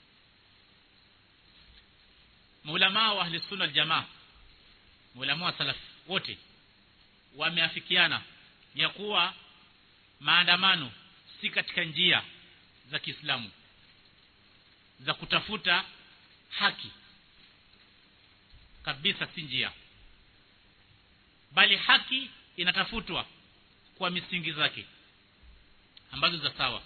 maulama wa ahli sunna jamaa maulama wa salaf wote wameafikiana ya kuwa maandamano si katika njia za Kiislamu za kutafuta haki kabisa si njia bali haki inatafutwa kwa misingi zake ambazo za sawa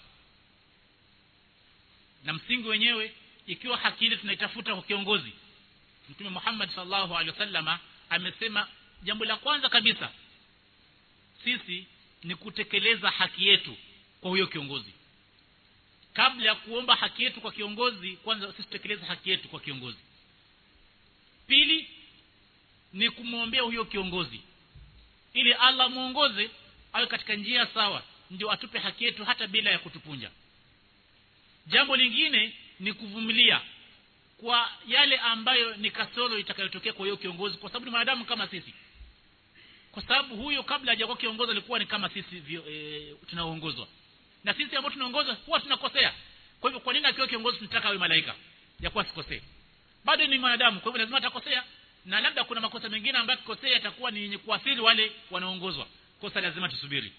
na msingi wenyewe ikiwa haki ile tunaitafuta kwa kiongozi Mtume Muhammad sallallahu alaihi wasallama amesema jambo la kwanza kabisa sisi ni kutekeleza haki yetu kwa huyo kiongozi kabla ya kuomba haki yetu kwa kiongozi kwanza sisi tutekeleze haki yetu kwa kiongozi pili ni kumwombea huyo kiongozi ili Allah muongoze awe katika njia sawa ndio atupe haki yetu hata bila ya kutupunja jambo lingine ni kuvumilia kwa yale ambayo ni kasoro itakayotokea kwa hiyo kiongozi kwa sababu ni wanadamu kama sisi kwa sababu huyo kabla hajakuwa kiongozi alikuwa ni kama sisi e, tunaoongozwa na sisi ambao tunaongozwa huwa tunakosea kwa hivyo kwa nini akiwa kiongozi tunataka awe malaika ya kuwa sikosee bado ni mwanadamu kwa hivyo lazima atakosea na labda kuna makosa mengine ambayo kikosea yatakuwa ni yenye kuathiri wale wanaoongozwa kosa lazima tusubiri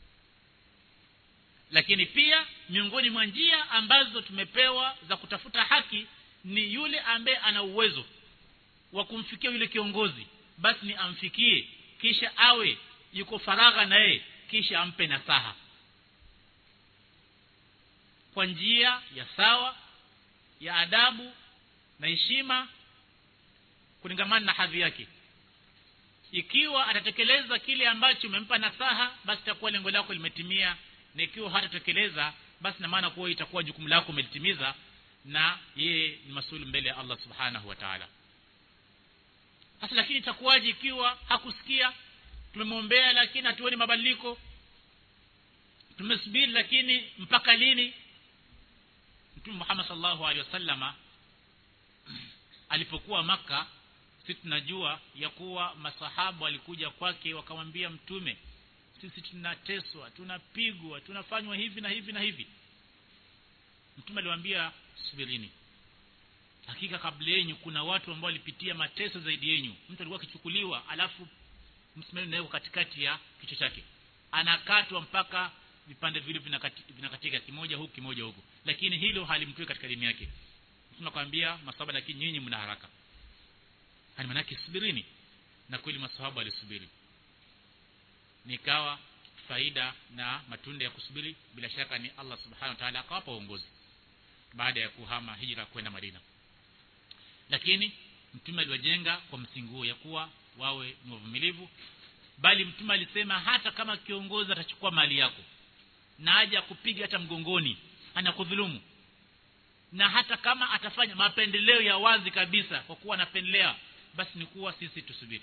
lakini pia miongoni mwa njia ambazo tumepewa za kutafuta haki ni yule ambaye ana uwezo wa kumfikia yule kiongozi basi ni amfikie kisha awe yuko faragha na yeye kisha ampe nasaha kwa njia ya sawa ya adabu na heshima kulingamana na hadhi yake ikiwa atatekeleza kile ambacho umempa nasaha basi itakuwa lengo lako limetimia na ikiwa hatatekeleza basi na maana kuwa itakuwa jukumu lako umelitimiza na yeye ni masuli mbele ya Allah subhanahu wa ta'ala sasa lakini itakuwaje ikiwa hakusikia tumemwombea lakini hatuoni mabadiliko tumesubiri lakini mpaka lini Mtume Muhammad sallallahu alaihi wasallama alipokuwa maka sisi tunajua ya kuwa masahabu walikuja kwake wakamwambia mtume sisi tunateswa tunapigwa tunafanywa hivi na hivi na hivi mtume aliwaambia subirini hakika kabla yenu kuna watu ambao walipitia mateso zaidi yenu mtu alikuwa akichukuliwa alafu msimamizi naye katikati ya kichwa chake anakatwa mpaka vipande vile vinakatika, vinakatika kimoja huku kimoja huku lakini hilo halimtoi katika dini yake tunakwambia masahaba lakini nyinyi mna haraka hani manake subirini na kweli masahaba walisubiri nikawa faida na matunda ya kusubiri bila shaka ni Allah subhanahu wa ta'ala akawapa uongozi baada ya kuhama hijra kwenda Madina lakini mtume aliwajenga kwa msingi huo ya kuwa wawe ni wavumilivu bali mtume alisema hata kama kiongozi atachukua mali yako na aje kupiga hata mgongoni anakudhulumu na hata kama atafanya mapendeleo ya wazi kabisa kwa kuwa anapendelea basi ni kuwa sisi tusubiri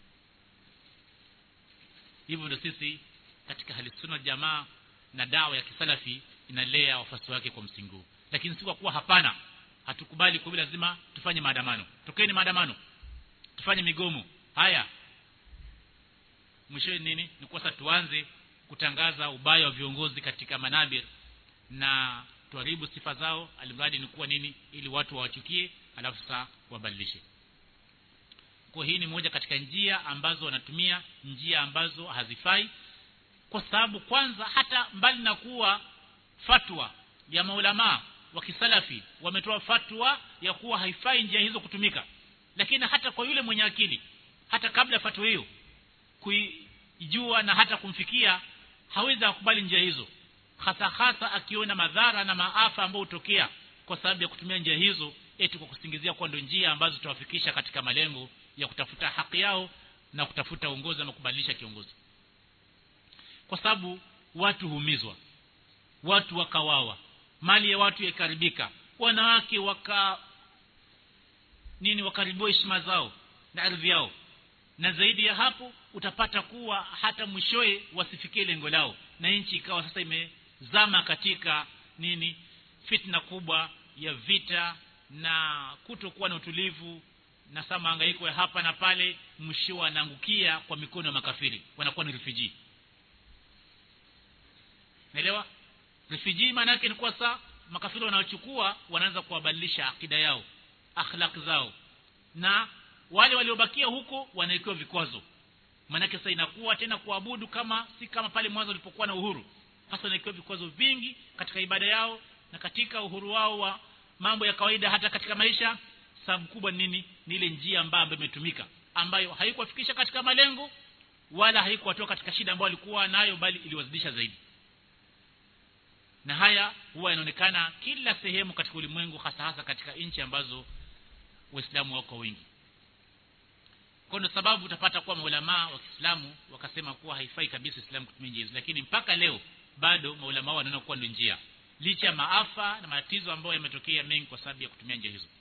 hivyo ndio sisi katika hali sunna jamaa na dawa ya kisalafi inalea wafasi wake kwa msingi huu lakini si kwa kuwa hapana hatukubali kwa lazima tufanye maandamano tokeni maandamano tufanye migomo haya mwisho nini ni kwa sasa tuanze kutangaza ubaya wa viongozi katika manabir na tuharibu sifa zao alimradi ni kuwa nini ili watu wawachukie alafu sasa wabadilishe kwa hii ni moja katika njia ambazo wanatumia njia ambazo hazifai kwa sababu kwanza hata mbali na kuwa fatwa ya maulama wa kisalafi wametoa fatwa ya kuwa haifai njia hizo kutumika lakini hata kwa yule mwenye akili hata kabla ya fatwa hiyo kuijua na hata kumfikia hawezi kukubali njia hizo hasa hasa akiona madhara na maafa ambayo hutokea kwa sababu ya kutumia njia hizo eti kwa kusingizia kwa ndio njia ambazo tutawafikisha katika malengo ya kutafuta haki yao na kutafuta uongozi na kubadilisha kiongozi kwa sababu watu humizwa watu wakawawa mali ya watu yakaribika wanawake waka nini wakaribiwa heshima zao na ardhi yao na zaidi ya hapo utapata kuwa hata mwishoe wasifikie lengo lao na nchi ikawa sasa imezama katika nini fitna kubwa ya vita na kutokuwa na utulivu na saa mahangaiko ya hapa na pale mwisho wanaangukia kwa mikono ya makafiri wanakuwa ni refugee naelewa refugee maana yake ni kwa saa makafiri wanaochukua wanaanza kuwabadilisha akida yao akhlaq zao na wale waliobakia huko wanawekewa vikwazo maanake sasa inakuwa tena kuabudu kama si kama pale mwanzo walipokuwa na uhuru hasa wanawekewa vikwazo vingi katika ibada yao na katika uhuru wao wa mambo ya kawaida hata katika maisha sababu kubwa nini ni ile njia ambayo ambayo imetumika ambayo haikuwafikisha katika malengo wala haikuwatoa katika shida ambayo walikuwa nayo bali iliwazidisha zaidi na haya huwa inaonekana kila sehemu katika ulimwengu hasa hasa katika nchi ambazo waislamu wako wengi kwa ndio sababu utapata kuwa maulama wa Kiislamu wakasema kuwa haifai kabisa Uislamu kutumia njia hizo lakini mpaka leo bado maulama wanaona kuwa ndio njia licha ya maafa na matatizo ambayo yametokea mengi kwa sababu ya kutumia njia hizo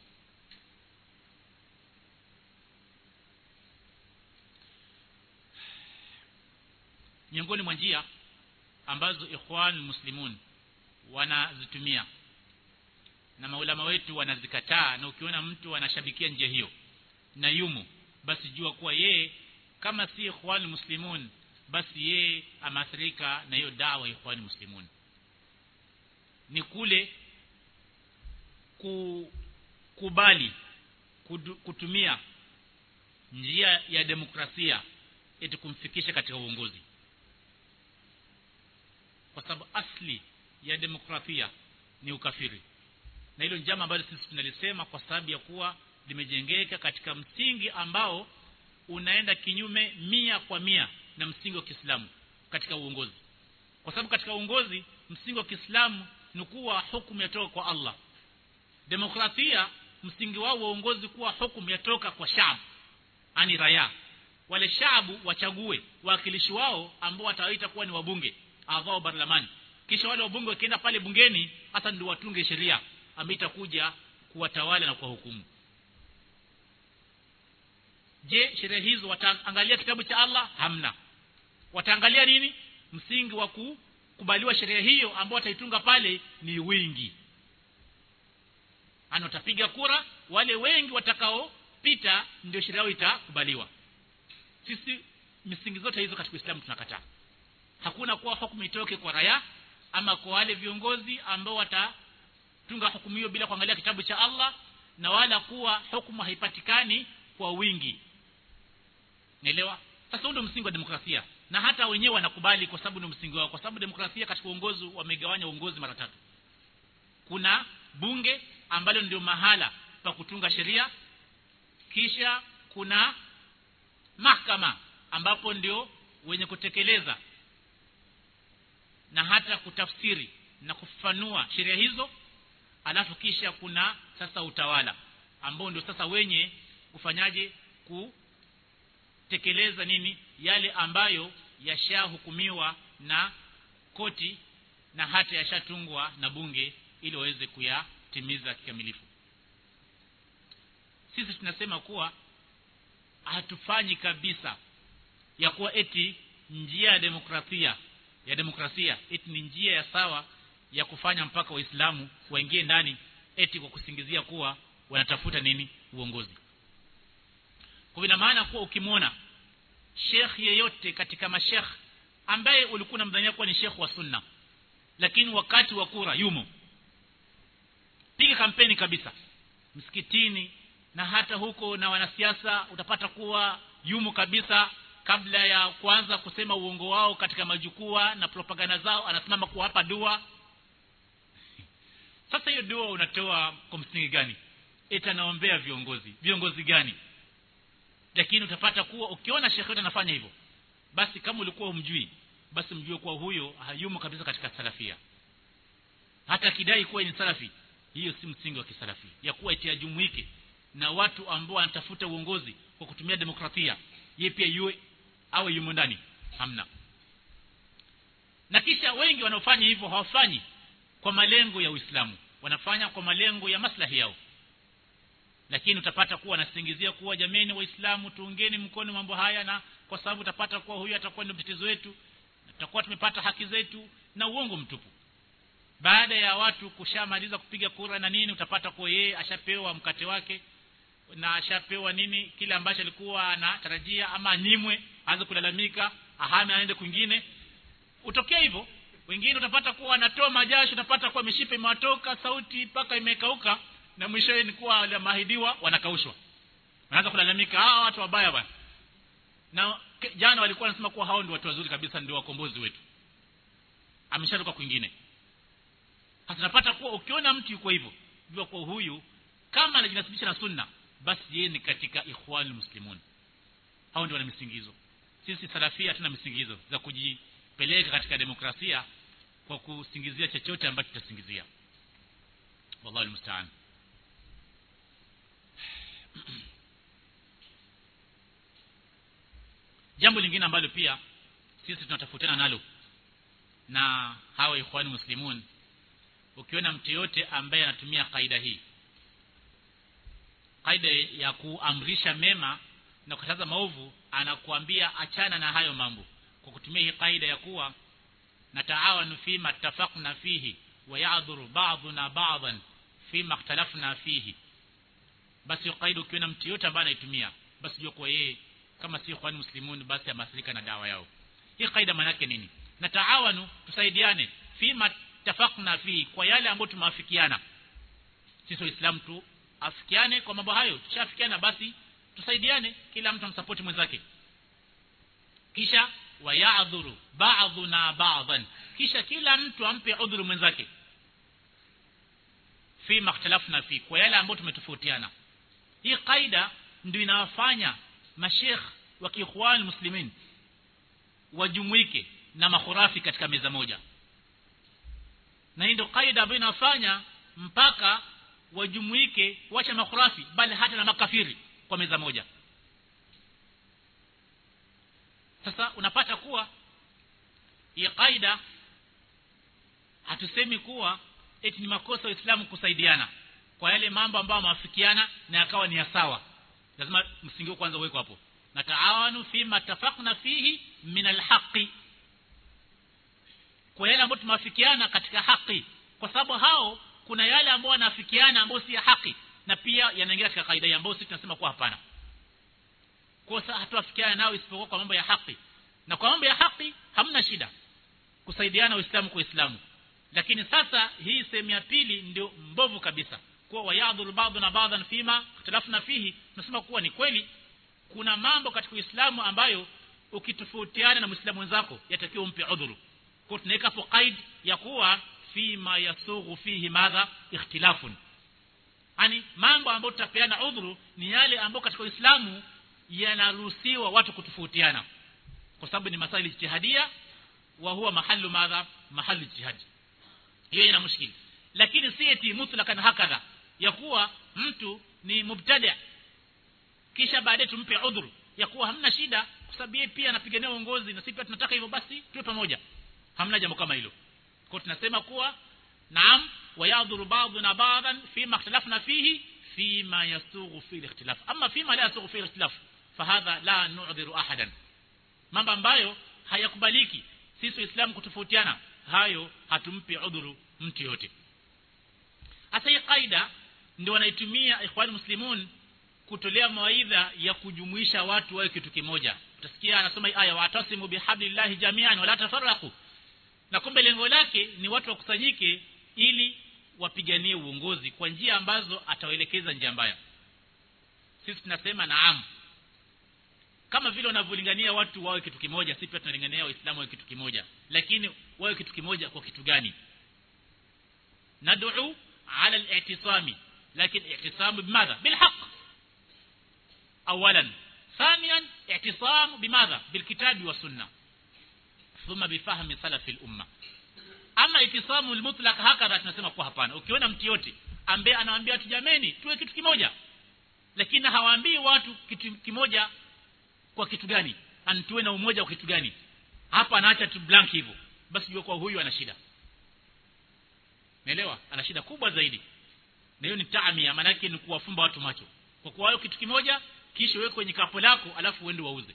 miongoni mwa njia ambazo ikhwan muslimun wanazitumia na maulama wetu wanazikataa na ukiona mtu anashabikia njia hiyo na yumo basi jua kuwa yeye kama si ikhwan muslimun basi yeye ameathirika na hiyo dawa ikhwan muslimun ni kule kukubali kutumia njia ya demokrasia eti kumfikisha katika uongozi kwa sababu asli ya demokrasia ni ukafiri na hilo njama ambalo sisi tunalisema kwa sababu ya kuwa limejengeka katika msingi ambao unaenda kinyume mia kwa mia na msingi wa Kiislamu katika uongozi kwa sababu katika uongozi msingi wa Kiislamu ni kuwa hukumu yatoka kwa Allah demokrasia msingi wao wa uongozi kuwa hukumu yatoka kwa shabu ani raya wale shabu wachague wawakilishi wao ambao watawaita kuwa ni wabunge avao barlamani kisha wale wabunge wakienda pale bungeni hata ndio watunge sheria ambayo itakuja kuwatawala na kuwahukumu je sheria hizo wataangalia kitabu cha Allah hamna wataangalia nini msingi wa kukubaliwa sheria hiyo ambao wataitunga pale ni wingi ana watapiga kura wale wengi watakaopita ndio sheria yao itakubaliwa sisi misingi zote hizo katika Uislamu tunakataa hakuna kuwa hukumu itoke kwa raya ama kwa wale viongozi ambao watatunga hukumu hiyo bila kuangalia kitabu cha Allah na wala kuwa hukumu haipatikani kwa wingi naelewa sasa ndio msingi wa demokrasia na hata wenyewe wanakubali kwa sababu ni msingi wao kwa sababu demokrasia katika uongozi wamegawanya uongozi mara tatu kuna bunge ambalo ndio mahala pa kutunga sheria kisha kuna mahakama ambapo ndio wenye kutekeleza na hata kutafsiri na kufafanua sheria hizo alafu kisha kuna sasa utawala ambao ndio sasa wenye kufanyaje kutekeleza nini yale ambayo yashahukumiwa na koti na hata yashatungwa na bunge ili waweze kuyatimiza kikamilifu sisi tunasema kuwa hatufanyi kabisa ya kuwa eti njia ya demokrasia ya demokrasia eti ni njia ya sawa ya kufanya mpaka waislamu waingie ndani eti kwa kusingizia kuwa wanatafuta nini uongozi kwa ina maana kuwa ukimwona shekh yeyote katika mashekh ambaye ulikuwa unamdhania kuwa ni shekh wa sunna lakini wakati wa kura yumo piga kampeni kabisa msikitini na hata huko na wanasiasa utapata kuwa yumo kabisa kabla ya kuanza kusema uongo wao katika majukwaa na propaganda zao anasimama kuwapa dua sasa hiyo dua unatoa kwa msingi gani itanaombea viongozi viongozi gani lakini utapata kuwa ukiona shekhe anafanya hivyo basi kama ulikuwa umjui basi mjue kuwa huyo hayumo kabisa katika salafia hata kidai kuwa ni salafi hiyo si msingi wa kisalafi ya kuwa eti ajumuike na watu ambao wanatafuta uongozi kwa kutumia demokrasia yeye pia yue awe yumo ndani hamna na kisha wengi wanaofanya hivyo hawafanyi kwa malengo ya Uislamu wanafanya kwa malengo ya maslahi yao lakini utapata kuwa anasingizia kuwa jameni waislamu tuungeni mkono mambo haya na kwa sababu utapata kuwa huyu atakuwa ndio mtetezo wetu tutakuwa tumepata haki zetu na uongo mtupu baada ya watu kushamaliza kupiga kura na nini utapata kuwa yeye ashapewa mkate wake na ashapewa nini kile ambacho alikuwa anatarajia ama anyimwe aanze kulalamika ahame aende kwingine utokea hivyo wengine utapata kuwa anatoa majasho utapata kuwa mishipa imewatoka sauti mpaka imekauka na mwishowe ni kuwa wale maahidiwa wanakaushwa wanaanza kulalamika hawa watu wabaya bwana na jana walikuwa wanasema kuwa hao ndio watu wazuri kabisa ndio wakombozi wetu ameshatoka kwingine hasa tunapata kuwa ukiona mtu yuko hivyo jua kuwa huyu kama anajinasibisha na sunna basi yeye ni katika ikhwanul muslimun hao ndio wana misingizo sisi salafia hatuna misingizo za kujipeleka katika demokrasia kwa kusingizia chochote ambacho tutasingizia wallahu almusta'an jambo lingine ambalo pia sisi tunatafutana nalo na hawa ikhwani muslimun ukiona mtu yote ambaye anatumia kaida hii kaida ya kuamrisha mema na kukataza maovu anakuambia achana na hayo mambo kwa kutumia hii kaida ya kuwa nataawanu fima ittafaqna fihi wa ya'dhuru ba'duna ba'dan fima ikhtalafna fihi basi hiyo kaida ukiona mtu yote ambaye anaitumia basi jua kwa yeye kama si ikhwani muslimun basi amasirika na dawa yao hii kaida maana yake nini nataawanu tusaidiane fima tafakna fi kwa yale ambayo tumeafikiana sisi waislamu tu afikiane kwa mambo hayo tushafikiana basi tusaidiane kila mtu amsapoti mwenzake kisha wayadhuru ba'dhuna ba'dhan kisha kila mtu ampe udhuru mwenzake fi makhtalafna fi kwa yale ambayo tumetofautiana hii kaida ndio inawafanya mashekh wa kiikhwan muslimin wajumuike na makhurafi katika meza moja na hii ndio kaida ambayo inafanya mpaka wajumuike wacha makhurafi bali hata na makafiri kwa meza moja sasa unapata kuwa hii kaida hatusemi kuwa eti ni makosa waislamu kusaidiana kwa yale mambo ambayo mawafikiana na yakawa ni ya sawa lazima msingi kwanza uweko hapo na taawanu fima tafaqna fihi min alhaqi kwa yale ambayo tumewafikiana katika haki kwa sababu hao kuna yale ambayo wanafikiana ambayo si ya haki na pia yanaingia katika kaida hii ambayo sisi tunasema kuwa hapana kwa sasa hatuafikiana nao isipokuwa kwa mambo ya haki na kwa mambo ya haki hamna shida kusaidiana waislamu kwa waislamu lakini sasa hii sehemu ya pili ndio mbovu kabisa kuwa wayadhuru ba'duna ba'dhan fima ikhtilafna fihi tunasema kuwa ni kweli kuna mambo katika Uislamu ambayo ukitofautiana na Muislamu mwenzako yatakiwa umpe udhuru kwa tunaweka hapo qaid ya kuwa fima yasughu fihi madha ikhtilafun yani mambo ambayo tutapeana udhuru ni yale ambayo katika Uislamu yanaruhusiwa watu kutofautiana kwa sababu ni masaili ijtihadia wa huwa mahallu madha mahallu ijtihadi hiyo ina mushkili lakini si eti mutlakan hakadha ya kuwa mtu ni mubtada kisha baadaye tumpe udhuru ya kuwa hamna shida kwa sababu yeye pia anapigania uongozi na sisi pia tunataka hivyo basi tuwe pamoja hamna jambo kama hilo kwa tunasema kuwa naam wayadhuru ba'duna ba'dan fima ikhtalafna fihi fima yasughu fi al-ikhtilaf amma fima la yasughu fi al-ikhtilaf fahadha la nu'dhiru ahadan mambo ambayo hayakubaliki sisi waislamu kutofautiana hayo hatumpi udhuru mtu yote hasa hii kaida ndio wanaitumia ikhwan muslimun kutolea mawaidha ya kujumuisha watu wawe kitu kimoja utasikia anasoma hii aya watasimu bihablillahi jami'an wala tafarraqu na kumbe lengo lake ni watu wakusanyike ili wapiganie uongozi kwa njia ambazo atawaelekeza njia mbaya sisi tunasema naam kama vile wanavyolingania watu wawe kitu kimoja sisi pia tunalingania waislamu wawe kitu kimoja lakini wawe kitu kimoja kwa kitu gani nad'u ala al-i'tisami lakini i'tisamu bimadha bilhaq اولا ثانيا اعتصام بماذا بالكتاب والسنه ثم بفهم سلف الامه ama itisamu almutlaq hakadha tunasema kwa hapana ukiona mtu yote ambaye anawaambia watu jameni tuwe kitu kimoja lakini hawaambii watu kitu kimoja kwa kitu gani antuwe na umoja kwa kitu gani hapa anaacha tu blank hivyo basi jua kwa huyu ana shida naelewa ana shida kubwa zaidi na hiyo ni taamia maana yake ni kuwafumba watu macho kwa kuwa kitu kimoja kisha uweke kwenye kapo lako alafu uende wauze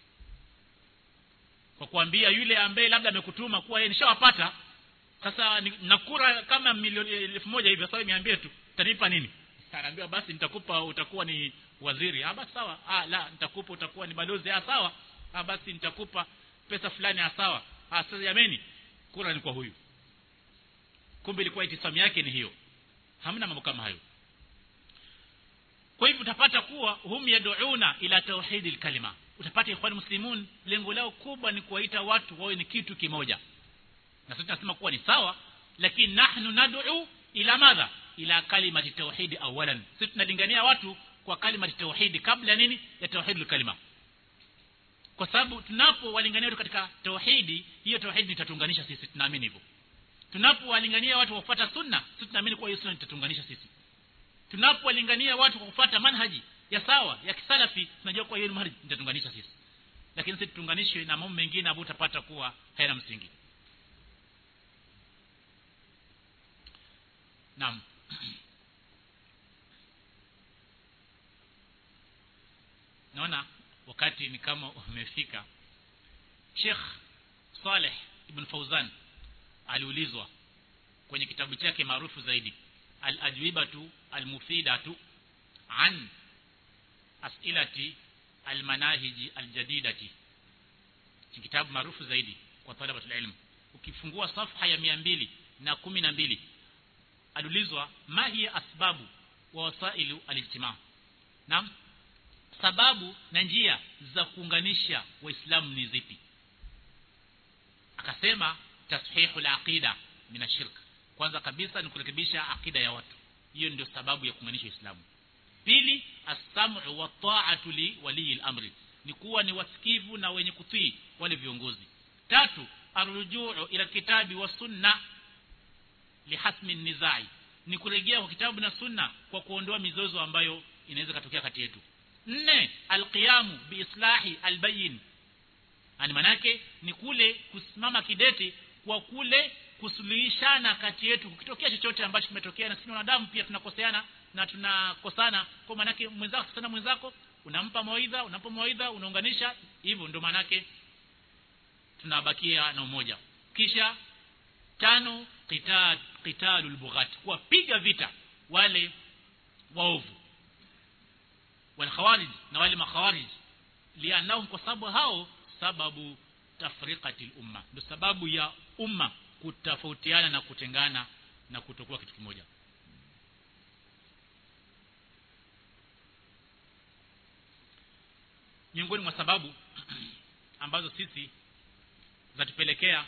kwa kuambia yule ambaye labda amekutuma kuwa yeye nishawapata sasa nakura kama milioni elfu moja hivi sasa niambie tu utanipa nini anaambiwa basi nitakupa utakuwa ni waziri ah basi sawa ah la nitakupa utakuwa ni balozi ah sawa ah basi nitakupa pesa fulani ah sawa ah sasa jameni kura ni kwa huyu kumbe ilikuwa itisamu yake ni hiyo hamna mambo kama hayo kwa hivyo utapata kuwa hum yad'una ila tauhidi kalima utapata ikhwan muslimun lengo lao kubwa ni kuwaita watu wawe ni kitu kimoja na sisi tunasema kuwa ni sawa lakini nahnu nad'u ila madha ila kalimati tauhidi awalan sisi tunalingania watu kwa kalimati tauhidi kabla nini ya tauhidul kalima kwa sababu tunapowalingania watu katika tauhidi hiyo tauhidi itatuunganisha sisi tunaamini hivyo tunapowalingania watu kufuata sunna sisi tunaamini kuwa hiyo sunna itatuunganisha sisi tunapowalingania watu kwa kufuata manhaji ya sawa ya kisalafi tunajua kwa hiyo manhaji itatunganisha sisi lakini sisi tuunganishwe na mambo mengine ambayo utapata kuwa hayana msingi naam naona wakati ni kama umefika Sheikh Saleh Ibn Fauzan aliulizwa kwenye kitabu chake maarufu zaidi al-ajwibatu al-mufidatu an as'ilati al-manahiji al-jadidati kitabu maarufu zaidi kwa talabatul ilm ukifungua safha ya 200 na kumi na mbili aliulizwa ma hiya asbabu wa wasailu alijtimaa naam sababu na njia za kuunganisha waislamu ni zipi akasema tashihu al-aqida min ashirk kwanza kabisa ni kurekebisha akida ya watu hiyo ndio sababu ya kuunganisha Uislamu pili as-sam'u wa ta'atu li wali al-amri ni kuwa ni wasikivu na wenye kutii wale viongozi tatu arrujuu ila kitabi wa sunna lihasmi nizai ni kurejea kwa kitabu na sunna kwa kuondoa mizozo ambayo inaweza katokea kati yetu nne alqiyamu biislahi albayin ani manake ni kule kusimama kidete kwa kule kusuluhishana kati yetu kukitokea chochote ambacho kimetokea na sisi wanadamu pia tunakoseana na tunakosana kwa manake mwenzako sana mwenzako unampa mawaidha unampa mawaidha unaunganisha hivyo ndio manake tunabakia na umoja kisha tano qital qitalul bughat kuwapiga vita wale waovu wal khawarij na wale makhawarij lianahum kwa sababu hao sababu tafriqatil umma ndio sababu ya umma kutofautiana na kutengana na kutokuwa kitu kimoja miongoni mwa sababu ambazo sisi zatupelekea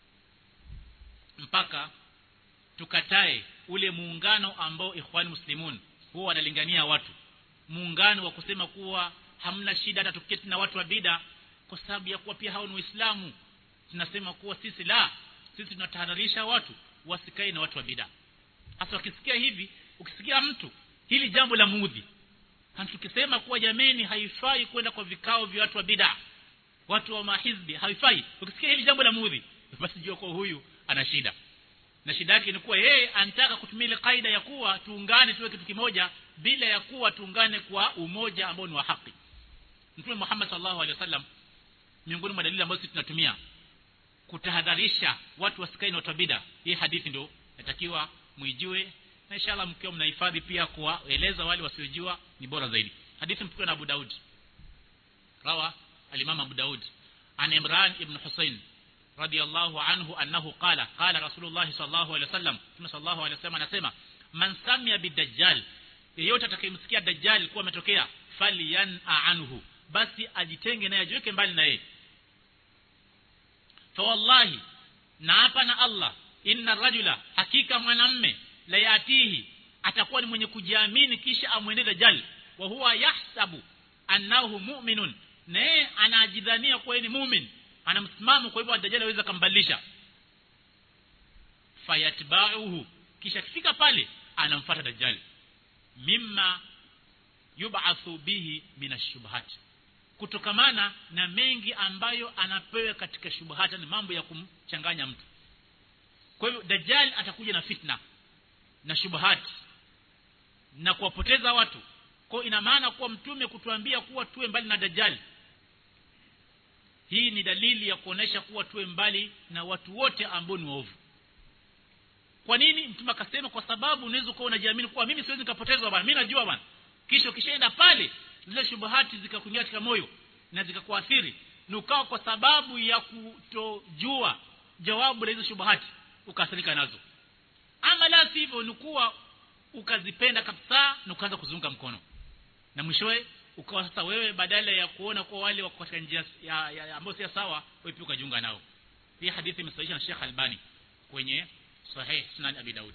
mpaka tukatae ule muungano ambao ikhwani muslimun huwa wanalingania watu muungano wa kusema kuwa hamna shida hata tuketi na watu wa bida kwa sababu ya kuwa pia hao ni waislamu tunasema kuwa sisi la sisi tunatahadharisha watu wasikae na watu wa bida hasa wakisikia hivi ukisikia mtu hili jambo la muudhi tukisema kuwa jameni haifai kwenda kwa vikao vya watu wa bida watu wa mahizbi haifai ukisikia hili jambo la muudhi basi jua kwa huyu ana shida na shida yake ni kuwa yeye anataka kutumia ile kaida ya kuwa tuungane tuwe kitu kimoja bila ya kuwa tuungane kwa umoja ambao ni wa haki Mtume Muhammad sallallahu alaihi wasallam miongoni mwa dalili ambazo sisi tunatumia kutahadharisha watu wasikae na watu bida hii hadithi ndio natakiwa muijue na inshallah mkiwa mnahifadhi pia kuwaeleza wale wasiojua ni bora zaidi hadithi mpokewa na Abu Daud rawa al-Imam Abu Daud an Imran ibn Husayn radiyallahu anhu annahu qala qala Rasulullah sallallahu alaihi wasallam Mtume sallallahu alaihi wasallam anasema man samia bidajjal yeyote atakayemsikia dajjal kuwa ametokea falyan anhu basi ajitenge naye ajiweke mbali na yeye fa wallahi na hapa na Allah inna rajula hakika mwanamme la yatihi atakuwa ni mwenye kujiamini kisha amwende dajjal wa huwa yahsabu annahu mu'minun naye anajidhania kuwa ni mu'min ana msimamo kwa hivyo dajjal aweza kambadilisha fayatba'uhu kisha kifika pale anamfuata dajjal mimma yub'athu bihi minashubhat kutokamana na mengi ambayo anapewa katika shubhata ni mambo ya kumchanganya mtu kwa hivyo dajjal atakuja na fitna na shubhat na kuwapoteza watu kwa ina maana kuwa mtume kutuambia kuwa tuwe mbali na dajjal hii ni dalili ya kuonesha kuwa tuwe mbali na watu wote ambao ni waovu kwa nini mtume akasema kwa sababu unaweza kuwa unajiamini kuwa mimi siwezi nikapotezwa bwana mimi najua bwana kisha ukishaenda pale zile shubuhati zikakuingia katika moyo na zikakuathiri na ukawa kwa sababu ya kutojua jawabu la hizo shubuhati ukaathirika nazo ama la sivyo ni kuwa ukazipenda kabisa na ukaanza kuzunga mkono na mwishowe ukawa sasa wewe badala ya kuona kwa wale wako katika njia ya, ya, ya ambayo si sawa wewe pia ukajiunga nao hii hadithi imesahihisha na Sheikh Albani kwenye Sahih Sunan Abi Daud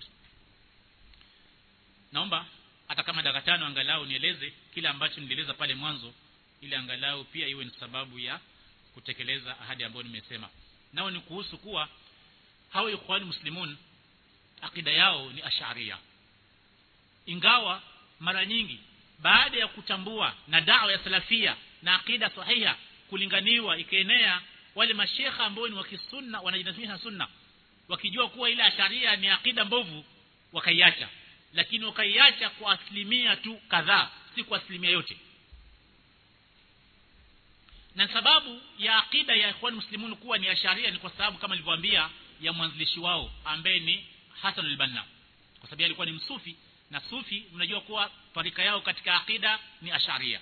naomba hata kama dakika tano angalau nieleze kile ambacho nilieleza pale mwanzo ili angalau pia iwe ni sababu ya kutekeleza ahadi ambayo nimesema nao ni kuhusu kuwa hao ikhwani muslimun akida yao ni asharia ingawa mara nyingi baada ya kutambua na dawa ya salafia na akida sahiha kulinganiwa ikaenea wale mashekha ambao ni wa kisunna wanajinasimisha sunna wakijua kuwa ile asharia ni akida mbovu wakaiacha lakini wakaiacha kwa asilimia tu kadhaa si kwa asilimia yote na sababu ya akida ya ikhwan muslimun kuwa ni asharia ni kwa sababu kama nilivyowaambia ya mwanzilishi wao ambaye ni Hassan al-Banna kwa sababu alikuwa ni msufi na sufi mnajua kuwa tarika yao katika akida ni asharia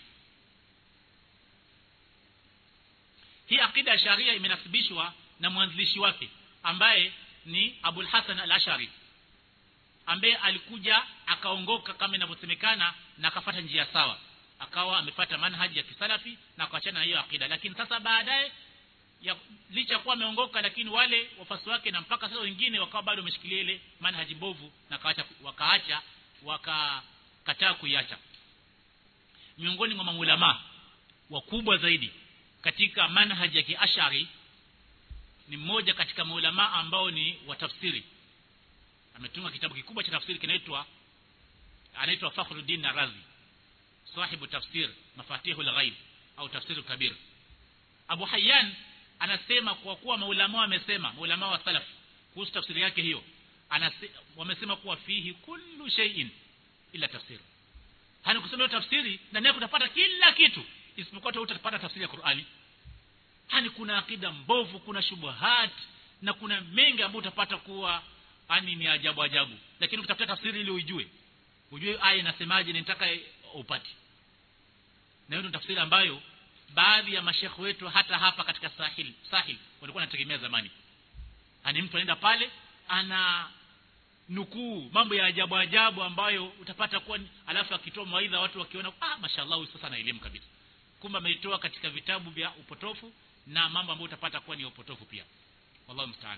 hii akida ya sharia imenasibishwa na mwanzilishi wake ambaye ni Abul Hasan al-Ashari ambaye alikuja akaongoka kama inavyosemekana na akafata njia sawa akawa amefata manhaji ya kisalafi na akaachana na hiyo akida lakini sasa baadaye ya licha kuwa ameongoka lakini wale wafasi wake na mpaka sasa wengine wakawa bado wameshikilia ile manhaji mbovu na wakaacha wakaacha wakakataa kuiacha miongoni mwa maulama wakubwa zaidi katika manhaji ya kiashari ni mmoja katika maulama ambao ni watafsiri ametunga kitabu kikubwa cha tafsiri kinaitwa anaitwa Fakhruddin Razi sahibu tafsir mafatihul ghaib au tafsir kabir Abu Hayyan anasema kwa kuwa maulama wamesema maulama wa salaf kuhusu tafsiri yake hiyo anase, wamesema kuwa fihi kullu shay'in ila tafsir hani kusema tafsiri ndani yake utapata kila kitu isipokuwa tu utapata tafsiri ya Qur'ani hani kuna akida mbovu kuna shubuhat na kuna mengi ambayo utapata kuwa ani ni ajabu ajabu lakini ukitafuta tafsiri ili uijue ujue aya inasemaje nitaka upate na hiyo tafsiri ambayo baadhi ya mashekhe wetu hata hapa katika sahil sahil walikuwa wanategemea zamani ani mtu anaenda pale ana nukuu mambo ya ajabu ajabu ambayo utapata kuwa alafu akitoa mawaidha watu wakiona ah mashallah huyu sasa ana elimu kabisa kumbe ameitoa katika vitabu vya upotofu na mambo ambayo utapata kuwa ni upotofu pia wallahu musta'an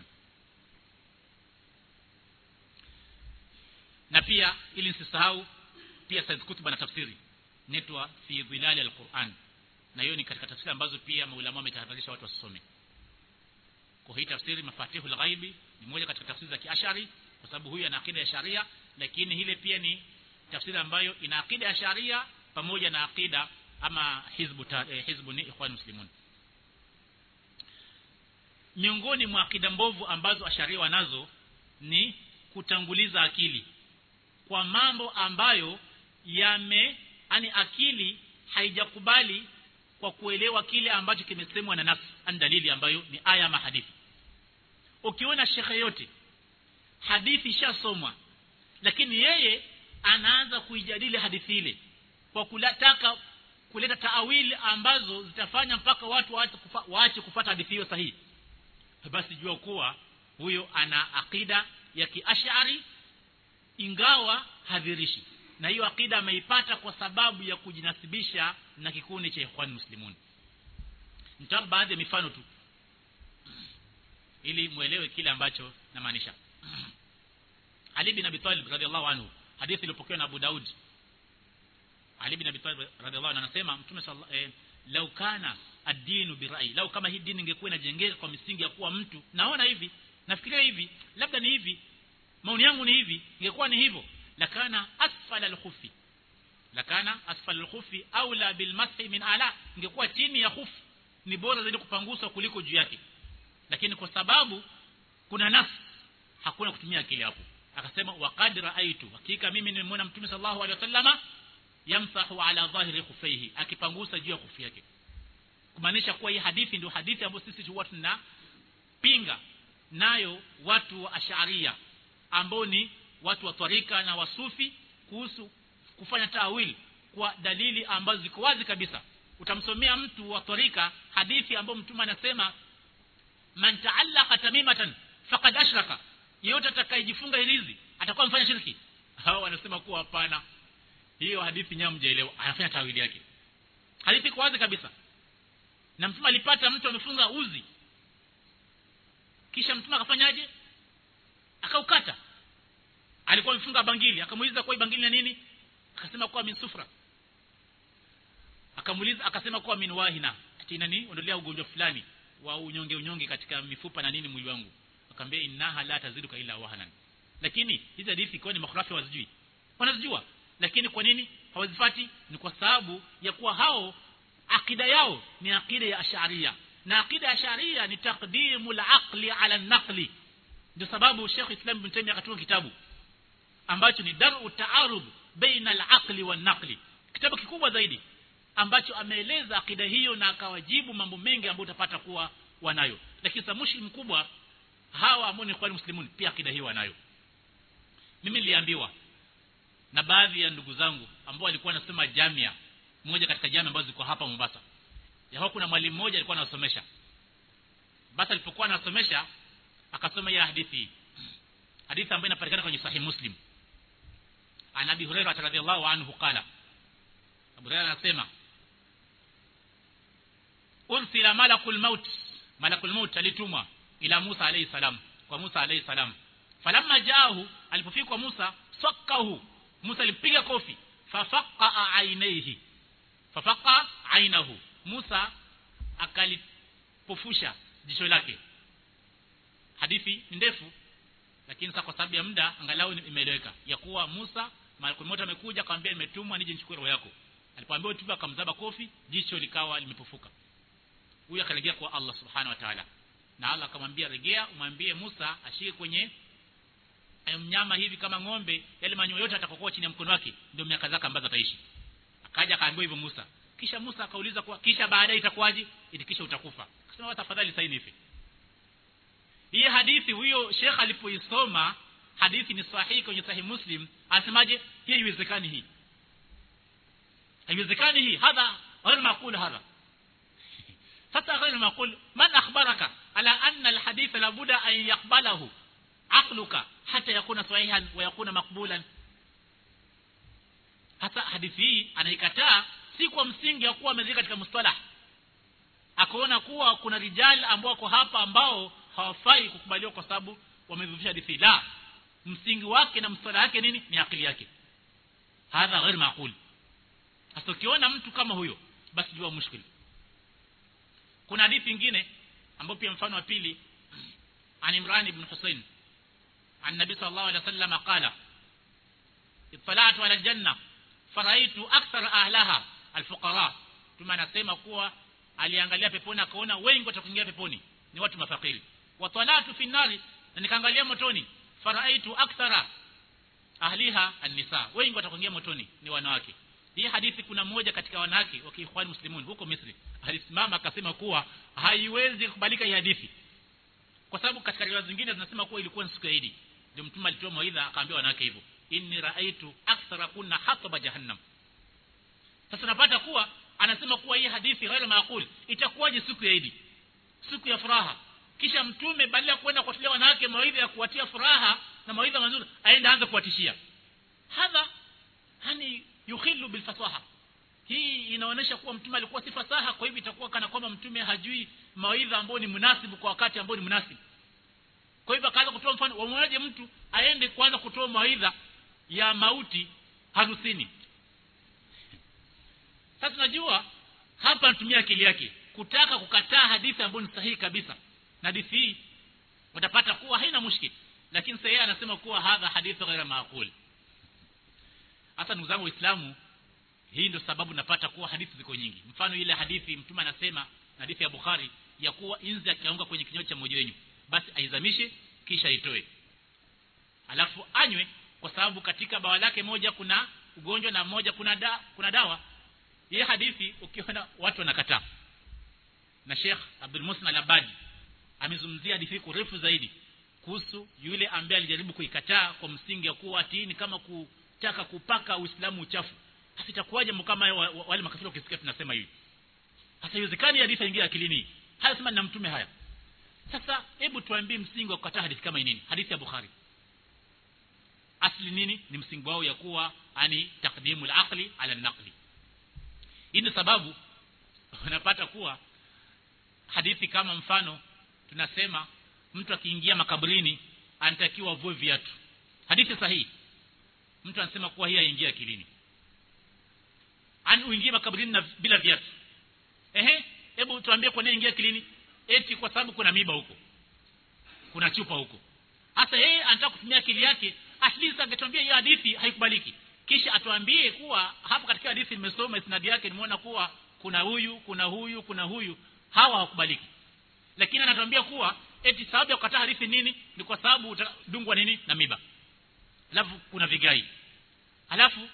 na pia ili nisisahau pia Said Kutub na tafsiri netwa fi dhilal alquran na hiyo ni katika tafsiri ambazo pia maulama wametahadharisha watu wasisome kwa hii tafsiri mafatihul ghaibi ni moja katika tafsiri za kiashari kwa sababu huyu ana akida ya sharia lakini ile pia ni tafsiri ambayo ina akida ya sharia pamoja na akida ama hizbu ta, eh, hizbu ni ikhwan muslimun miongoni mwa akida mbovu ambazo asharia wanazo ni kutanguliza akili kwa mambo ambayo yame ani akili haijakubali kwa kuelewa kile ambacho kimesemwa na nafsi an dalili ambayo ni aya ama hadithi ukiona shekhe yote hadithi ishasomwa lakini yeye anaanza kuijadili hadithi ile kwa kutaka kuleta taawili ambazo zitafanya mpaka watu waache kufa, waache kupata hadithi hiyo sahihi basi jua kuwa huyo ana akida ya kiashari ingawa hadhirishi na hiyo akida ameipata kwa sababu ya kujinasibisha na kikundi cha ikhwan muslimun nitawapa baadhi ya mifano tu ili muelewe kile ambacho namaanisha Ali bin Abi Talib radhiallahu anhu hadithi iliyopokewa na Abu Daud Ali bin Abi Talib radhiallahu anhu anasema mtume sallallahu eh, lau kana ad-dinu birai lau kama hii dini ingekuwa inajengeka kwa misingi ya kuwa mtu naona hivi nafikiria hivi labda ni hivi maoni yangu ni hivi ingekuwa ni hivyo lakana asfala al-khufi lakana asfala al-khufi aula bil mashi min ala ingekuwa chini ya khufi ni bora zaidi kupanguswa kuliko juu yake lakini kwa sababu kuna nafsi hakuna kutumia akili hapo akasema waqad raaitu hakika mimi nimemuona mtume sallallahu alaihi wasallama yamsahu ala dhahiri khufaihi akipangusa juu ya khufi yake kumaanisha kuwa hii hadithi ndio hadithi ambayo sisi huwa tunapinga nayo watu wa asharia ambao ni watu wa tarika na wasufi kuhusu kufanya tawili kwa dalili ambazo ziko wazi kabisa utamsomea mtu wa tarika hadithi ambayo mtume anasema man ta'allaqa tamimatan faqad ashraka yeyote atakayejifunga hirizi atakuwa mfanya shirki hao wanasema kuwa hapana hiyo hadithi nyamu mjaelewa anafanya tawili yake hadithi kwa wazi kabisa na mtume alipata mtu amefunga uzi kisha mtume akafanyaje akaukata alikuwa amefunga bangili akamuuliza kwa bangili na nini akasema kuwa min sufra akamuuliza akasema kuwa min wahina ati nani ondolea ugonjwa fulani wa unyonge unyonge katika mifupa na nini mwili wangu akamwambia innaha la taziduka illa wahnan lakini hizi hadithi kwa ni makhrafi wazijui wanazijua lakini kwa nini hawazifati ni kwa sababu ya kuwa hao akida yao ni akida ya asharia na akida ya asharia ni taqdimu al-aqli ala an-naqli ndio sababu Sheikh Islam Ibn Taymiyyah akatunga kitabu ambacho ni daru taarud baina al-aqli wan-naqli kitabu kikubwa zaidi ambacho ameeleza akida hiyo na akawajibu mambo mengi ambayo utapata kuwa wanayo lakini samushi mkubwa hawa ambao ni kwa muslimun pia akida hiyo wanayo mimi niliambiwa na baadhi ya ndugu zangu ambao walikuwa wanasema jamia moja katika jamia ambazo ziko hapa Mombasa ya kuna mwalimu mmoja alikuwa anasomesha basi alipokuwa anasomesha akasoma ya hadithi hadithi ambayo inapatikana kwenye sahih muslim an abi hurairah radhiyallahu anhu qala abu hurairah anasema ursila malakul maut malakul maut alitumwa ila Musa alayhi salam kwa Musa alayhi salam falamma jaahu alipofika kwa Musa sakahu Musa alipiga kofi fafaqa ainaihi fafaqa ainahu Musa akalipofusha jicho lake hadithi ni ndefu lakini sasa kwa sababu ya muda angalau imeeleweka ya kuwa Musa malakul maut amekuja akamwambia nimetumwa nije nichukue roho yako alipoambiwa tupa akamzaba kofi jicho likawa limepofuka huyu akarejea kwa Allah subhanahu wa ta'ala na Allah akamwambia regea umwambie Musa ashike kwenye mnyama hivi kama ng'ombe yale manyoya yote atakokuwa chini ya mkono wake ndio miaka zake ambazo ataishi akaja akaambiwa hivyo Musa kisha Musa akauliza kwa kisha baadaye itakuwaje ili kisha utakufa akasema tafadhali sasa nife hii hadithi huyo Sheikh alipoisoma hadithi ni sahihi kwenye sahihi Muslim asemaje hii haiwezekani hii haiwezekani hii hadha غير معقول هذا sasa غير معقول من اخبرك على ان الحديث لابد ان يقبله عقلك حتى يكون صحيحا ويكون مقبولا hasa hadithi hii anaikataa si kwa msingi ya kuwa amezika katika mustalah akaona kuwa kuna rijal ambao wako hapa ambao hawafai kukubaliwa kwa sababu wamedhufisha hadithi la msingi wake na mstalah yake nini ni akili yake hadha ghair maqul sasa ukiona mtu kama huyo basi jua mushkil kuna hadithi nyingine ambayo pia mfano wa pili an Imran ibn Husayn an Nabi sallallahu alaihi wasallam qala ittala'tu ala janna faraitu akthar ahlaha alfuqara tuma nasema kuwa aliangalia peponi akaona wengi watakuingia peponi ni watu mafakiri wa talatu fi nari na nikaangalia motoni faraitu akthara ahliha an-nisa wengi watakuingia motoni ni wanawake hii hadithi kuna mmoja katika wanawake wa kiikhwan muslimun huko Misri alisimama akasema kuwa haiwezi kubalika hii hadithi kwa sababu katika riwaya zingine zinasema kuwa ilikuwa ni siku ya Idi ndio mtume alitoa mawaidha akaambia wanawake hivyo inni raaitu akthara kunna hataba jahannam sasa napata kuwa anasema kuwa hii hadithi ghairu maaqul itakuwaje siku ya Idi siku ya furaha kisha mtume badala ya kwenda kuwatilia wanawake mawaidha ya kuwatia furaha na mawaidha mazuri aenda anza kuwatishia hadha hani yukhilu bilfasaha hii inaonyesha kuwa mtume alikuwa si fasaha kwa hivyo itakuwa kana kwamba mtume hajui mawaidha ambayo ni munasibu kwa wakati ambao ni munasibu kwa hivyo akaanza kutoa mfano wamwonaje mtu aende kwanza kutoa mawaidha ya mauti harusini sasa tunajua hapa anatumia akili yake kutaka kukataa hadithi ambayo ni sahihi kabisa na hadithi hii utapata kuwa haina mushkil lakini sasa yeye anasema kuwa hadha hadithu ghaira maaqul hasa ndugu zangu waislamu hii ndio sababu napata kuwa hadithi ziko nyingi mfano ile hadithi mtume anasema hadithi ya Bukhari ya kuwa inzi akianguka kwenye kinywa cha mmoja wenu basi aizamishe kisha itoe alafu anywe kwa sababu katika bawa lake moja kuna ugonjwa na moja kuna da, kuna dawa hii hadithi ukiona watu wanakataa na Sheikh Abdul Musna Al-Abadi amezungumzia hadithi kurefu zaidi kuhusu yule ambaye alijaribu kuikataa kwa msingi ya kuwa ati ni kama kutaka kupaka Uislamu uchafu hasa itakuwaje kama wale makafiri wakisikia tunasema hivi hasa iwezekani hadithi ingia akilini haya sema na mtume haya sasa hebu tuambie msingi wa kukataa hadithi kama nini hadithi ya Bukhari asli nini ni msingi wao ya kuwa ani takdimul aqli ala naqli hii ni sababu unapata kuwa hadithi kama mfano tunasema mtu akiingia makaburini anatakiwa avue viatu hadithi sahihi mtu anasema kuwa hii aingia akilini an uingie makaburini na bila viatu ehe hebu tuambie kwa nini ingia akilini eti kwa sababu kuna miba huko kuna chupa huko hasa yeye anataka kutumia akili yake at least angetuambia hiyo hadithi haikubaliki kisha atuambie kuwa hapo katika hadithi nimesoma isnadi yake nimeona kuwa kuna huyu kuna huyu kuna huyu hawa hawakubaliki lakini anatuambia kuwa eti sababu ya kukataa hadithi nini ni kwa sababu utadungwa nini na miba alafu kuna vigai alafu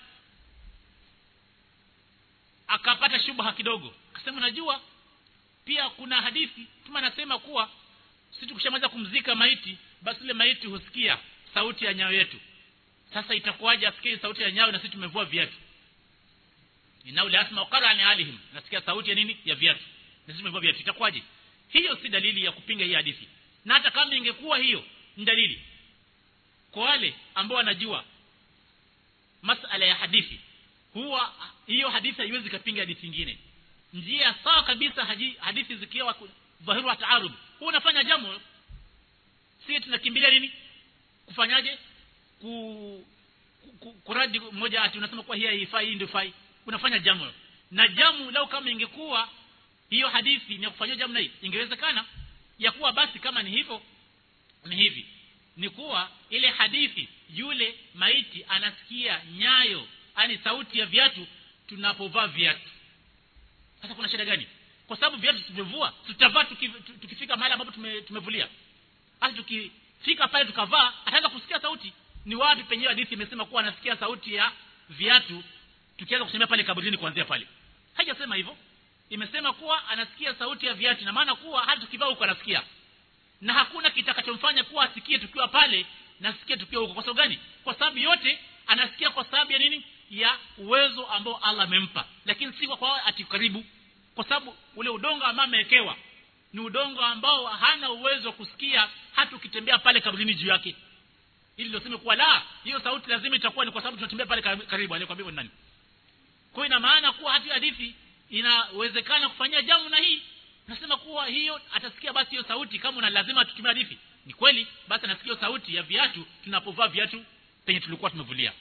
akapata shubha kidogo akasema najua pia kuna hadithi tuma anasema kuwa sisi tukishamaliza kumzika maiti basi ile maiti husikia sauti ya nyayo yetu sasa itakuwaje asikie sauti ya nyayo na sisi tumevua viatu inau la asma qara'an alihim nasikia sauti ya nini ya viatu na sisi tumevua viatu itakuwaje hiyo si dalili ya kupinga hii hadithi na hata kama ingekuwa hiyo ni dalili kwa wale ambao wanajua masala ya hadithi huwa hiyo hadithi haiwezi kapinga hadithi nyingine njia sawa kabisa haji, hadithi zikiwa dhahiru wa taarud huwa unafanya jamu si tunakimbilia nini kufanyaje ku, ku, ku kuradi mmoja ati unasema kwa hii haifai hii ndio fai unafanya jamu na jamu lau kama ingekuwa hiyo hadithi ni ya kufanyia jamu na hii ingewezekana ya kuwa basi kama ni hivyo ni hivi ni kuwa ile hadithi yule maiti anasikia nyayo ani sauti ya viatu tunapovaa viatu sasa kuna shida gani kwa sababu viatu tumevua tutavaa tukifika mahali ambapo tume, tumevulia hata tukifika pale tukavaa ataanza kusikia sauti ni wapi penyewe hadithi imesema kuwa anasikia sauti ya viatu tukianza kutembea pale kaburini kuanzia pale haijasema hivyo imesema kuwa anasikia sauti ya viatu na maana kuwa hata tukivaa huko anasikia na hakuna kitakachomfanya kuwa asikie tukiwa pale na asikie tukiwa huko kwa sababu gani kwa sababu yote anasikia kwa sababu ya nini ya uwezo ambao Allah amempa lakini si kwa ati karibu kwa sababu ule udongo ambao amewekewa ni udongo ambao hana uwezo wa kusikia hata ukitembea pale kaburini juu yake ili ndio sema kuwa la hiyo sauti lazima itakuwa ni kwa sababu tunatembea pale karibu aliyekwambia ni nani kwa ina maana kuwa hata hadithi inawezekana kufanyia jamu na hii nasema kuwa hiyo atasikia basi hiyo sauti kama una lazima tutumie hadithi ni kweli basi anasikia sauti ya viatu tunapovaa viatu penye tulikuwa tumevulia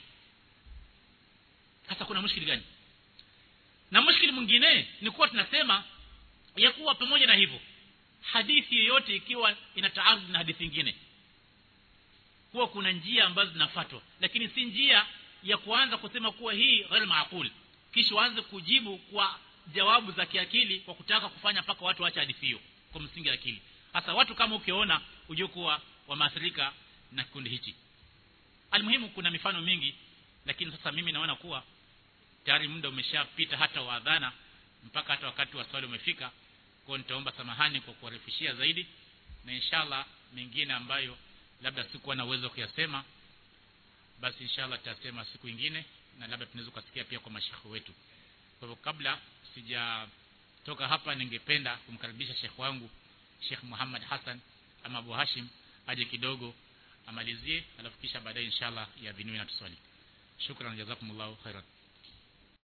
sasa kuna mushkili gani na mushkili mwingine ni kuwa tunasema ya kuwa pamoja na hivyo hadithi yoyote ikiwa inataarudi na hadithi nyingine kuwa kuna njia ambazo zinafuatwa lakini si njia ya kuanza kusema kuwa hii ghair maaqul kisha waanze kujibu kwa jawabu za kiakili kwa kutaka kufanya mpaka watu waache hadithi hiyo kwa msingi wa akili hasa watu kama ukiona ujue kuwa wamaathirika na kikundi hichi almuhimu kuna mifano mingi lakini sasa mimi naona kuwa tayari muda umeshapita hata wa adhana mpaka hata wakati wa swali umefika kwa nitaomba samahani kwa kuwarifishia zaidi na inshallah mengine ambayo labda sikuwa na uwezo kuyasema basi inshallah tutasema siku ingine na labda tunaweza kusikia pia kwa mashekhe wetu kwa hivyo kabla sijatoka hapa ningependa kumkaribisha shekhe wangu Sheikh Muhammad Hassan ama Abu Hashim aje kidogo amalizie alafu kisha baadaye inshallah ya vinui na tuswali shukran jazakumullahu khairan